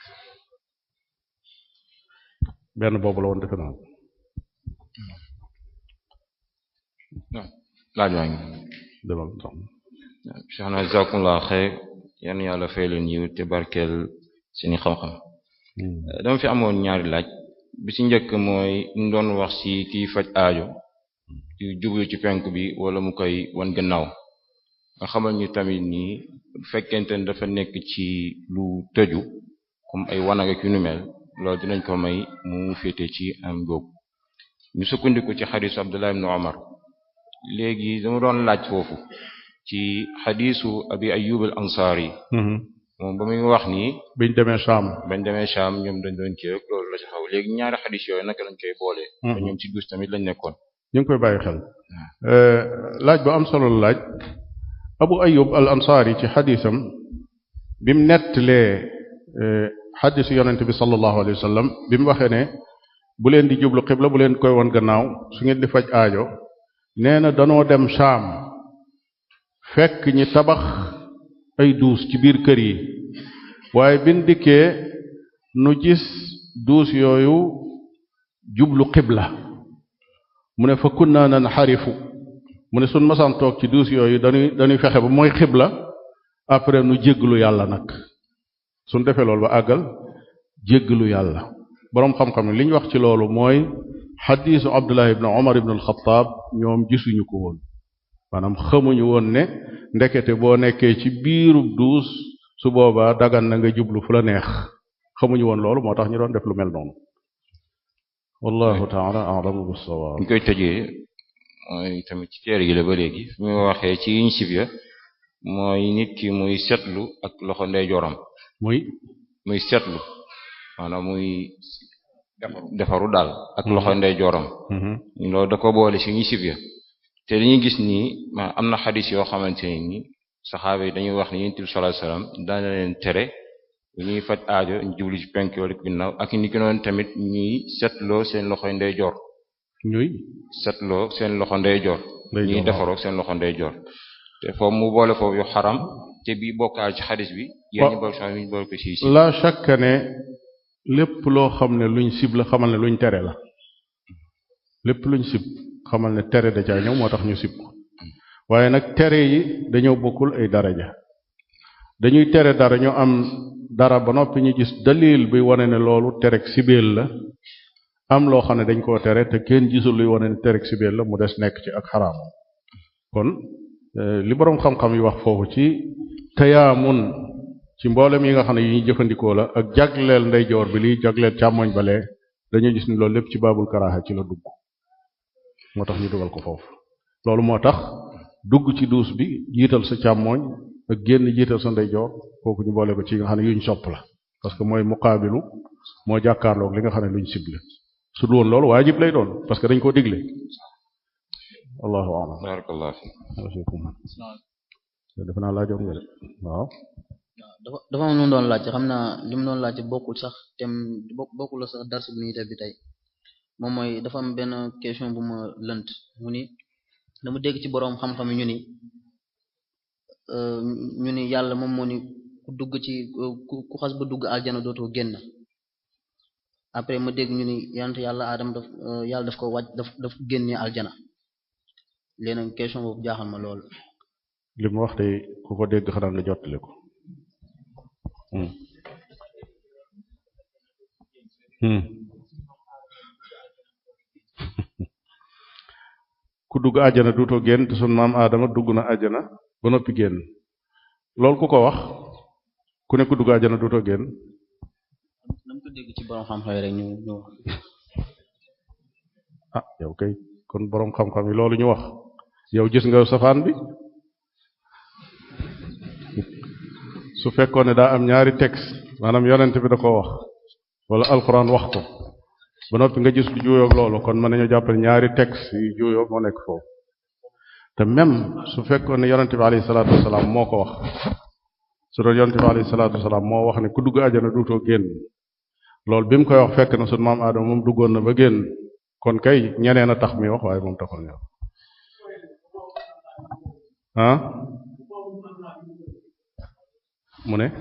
benn boobu la woon defe naa laaj waa ngi demal sax Cheikh na jazakumullah xeyr yan yàlla fay leen yiw te barkeel seeni xam-xam dama fi amoon ñaari laaj bi ci njëkk mooy ñu doon wax ci kiy faj aajo ci jublu ci penk bi wala mu koy wan gannaaw nga xamal ñu tamit nii bu fekkente ne dafa nekk ci lu tëju comme ay wanag ak yu nu mel loolu dinañ ko may mu féete ci am googu ñu sukkandiku ci xadisu Abdullah ibn Umar léegi dama doon laaj foofu ci xadisu abi Ayyub al Ansari moom ba muy wax nii biñ demee Sham bañ demee Sham ñoom dañ doon kii rek loolu la ci xaw léegi ñaari xadis yooyu naka lañ koy boole. te ñoom ci dus tamit lañ nekkoon. ñu ngi koy bàyyi xel laaj bu am solo la laaj Abu Ayyub al Ansari ci xadisam bi mu nettalee xadisu yonente bi sallallahu alayhi wa sallam bi mu waxee ne bu leen di jublu xibla bu leen koy won gannaaw su ngeen di faj aajo nee na danoo dem Sham fekk ñi tabax ay duus ci biir kër yi waaye bin dikkee nu gis duus yooyu jublu xibla mu ne fa kunna nan xarifu mu ne sun masaan toog ci duus yooyu dañuy dañuy fexe ba mooy xibla après nu jégglu yàlla nag suñ defee loolu ba àggal jégglu yàlla boroom xam-xam ne li ñu wax ci loolu mooy xadiisu abdullah ibn omar ibn alxataab ñoom gisuñu ko woon maanaam xamuñu woon ne ndekete boo nekkee ci biirub duus su boobaa dagan na nga jublu fu la neex xamuñu woon loolu moo tax ñu doon def lu mel noonu wallahu taala alamu bissawaab ñu koy tëjee mooy tamit ci teer gi la ba léegi fi mu waxee ci yiñ sib ya mooy nit ki muy setlu ak loxo ndeyjooram muy muy setlu maanaam muy defaru daal ak loxo ndeyjooram loolu da ko boole ci ñi sib ya te li ñu gis nii ma am na xadis yoo xamante ne ni saxaaba yi dañuy wax ne yonent bi sallallahu alayhi wasallam daana leen tere bu ñuy faj aajo ñu jublu ci penk wala ginnaaw ak ni ki noonu tamit ñuy setloo seen loxoy ndeyjoor ñuy setloo seen loxo ndeyjoor Ndeyjoor, ñuy waaw. defaroo seen loxo ndeyjoor te foofu mu boole foofu yu xaram te bii bokkaal ci xadis bi yéen ñu boole ñu boole ko ci ci la chaque ne lépp loo xam ne luñ sib la xamal ne luñ tere la lépp luñ sib xamal ne tere da caa ñëw moo tax ñu sib ko waaye nag tere yi dañoo bokkul ay daraja dañuy tere dara ñu am dara ba noppi ñu gis dalil bi wane ne loolu terek sibeel la am loo xam ne dañ koo tere te kenn gisul luy wane ne terek sibeel la mu des nekk ci ak xaraamam kon eh, li boroom xam-xam yi wax foofu ci tayaamun ci mboolem yi nga xam ne yi ñuy jëfandikoo la ak jagleel ndeyjoor bi liy jagleel càmmoñ balee dañuy gis ni loolu lépp ci baabul karaaxa ci la dugg moo tax ñu dugal ko foofu loolu moo tax dugg ci duus bi jiital sa càmmoñ ak génn jiital sa ndeyjoor kooku ñu boole ko ci nga xam ne yuñ sopp la parce que mooy muqaabilu moo jàkkaarloog li nga xam ne luñ sible su dul woon loolu waajib lay doon parce que dañ koo digle allahu a'lam barakallahu fi defe naa laajoon nga de waaw dafa dafa am lu mu doon laajte xam naa li mu doon laajte bokkul sax tem bokk bokkul la sax darsu bu ñuy def bi tey moom mooy dafa am benn question bu ma lënt mu ni dama dégg ci boroom xam-xam yi ñu ni ñu ni yàlla moom moo ni ku dugg ci ku xas ba dugg aljana dootoo génn après ma dégg ñu ni yonent yàlla Adam daf yàlla daf ko wàcc daf daf génnee aljana léegi nag question boobu jaaxal ma lool. li mu wax de ku ko dégg xanaa nga jottali ko. ku dugg àjjana duutoo génn te sun maam Adama dugg na àjjana ba noppi génn loolu ku ko wax ku ne ku dugg àjjana duutoo génn. dama ko dégg ci borom xam-xam rek ñu ñu. ah yow kay kon borom xam-xam yi loolu ñu wax yow gis nga safaan bi su fekkoon ne daa am ñaari texte maanaam yonent bi da ko wax wala alxuraan wax ko. ba noppi nga gis lu juuyoog loolu kon mën nañu jàppale ñaari texte yu juuyoog moo nekk foofu te même su fekkoon ne yonente bi alayhi salaatu wasalaam moo ko wax su doon yonente bi alayhi salaatu wasalaam moo wax ne ku dugg àjjana duutoo génn loolu bi mu koy wax fekk na sunu maam Adama moom duggoon na ba génn kon kay ñeneen a tax mi wax waaye moom taxul ñëw ah mu ne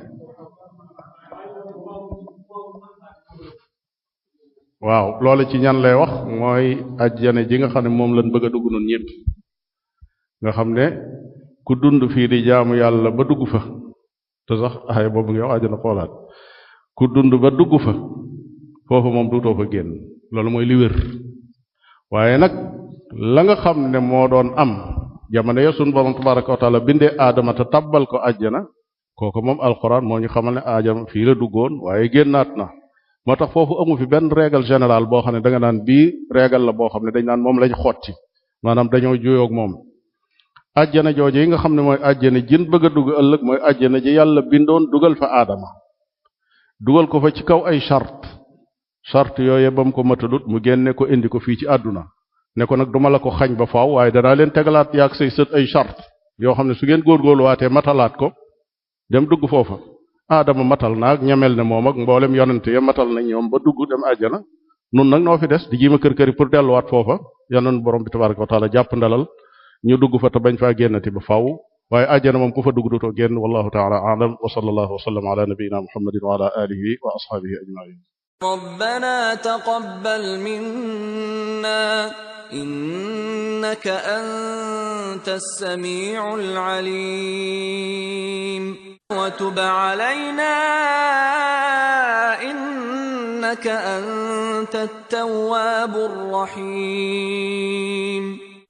waaw loolu ci ñan lay wax mooy ajjane ji nga xam ne moom lañ bëgg a dugg noonu ñëpp nga xam ne ku dund fii di jaamu yàlla ba dugg fa te sax ay boobu nga wax ajjana xoolaat ku dund ba dugg fa foofu moom duutoo fa génn loolu mooy li wér waaye nag la nga xam ne moo doon am jamono ya sunu borom tabaraka wa taala bindee aadama te tabbal ko ajjana kooku moom alxuraan moo ñu xamal ne aadama fii la duggoon waaye génnaat na moo tax foofu amu fi benn règle générale boo xam ne da nga naan bii règle la boo xam ne dañ naan moom lañ xotti maanaam dañoo juyoog moom ajjana jooje yi nga xam ne mooy ajjana jin bëgg a dugg ëllëg mooy ajjana ji yàlla bindoon dugal fa aadama dugal ko fa ci kaw ay charte charte yooye ba mu ko matalut mu génne ko indi ko fii ci àdduna ne ko nag duma la ko xañ ba faaw waaye danaa leen tegalaat yaag say sët ay charte yoo xam ne su ngeen góorgóorluwaatee matalaat ko dem dugg foofa aadama matal naag ñamel ne moom ak mboolem yonente ya matal na ñoom ba dugg dem àjjana nun nag noo fi des di jiima kër këri pour delluwaat foofa yanoon borom bi tabaraka wa taala jàpp ndalal ñu dugg fa te bañ faa génnati ba faaw waaye àjjana moom ku fa dugg dutoo génn wallahu taala alam wa sallallahu wa sallam ala nabiyina muhammadin wa ala alihi wa ashabihi ajmain ربنا تقبل منا إنك أنت السميع العليم وتب علينا إنك أنت التواب الرحيم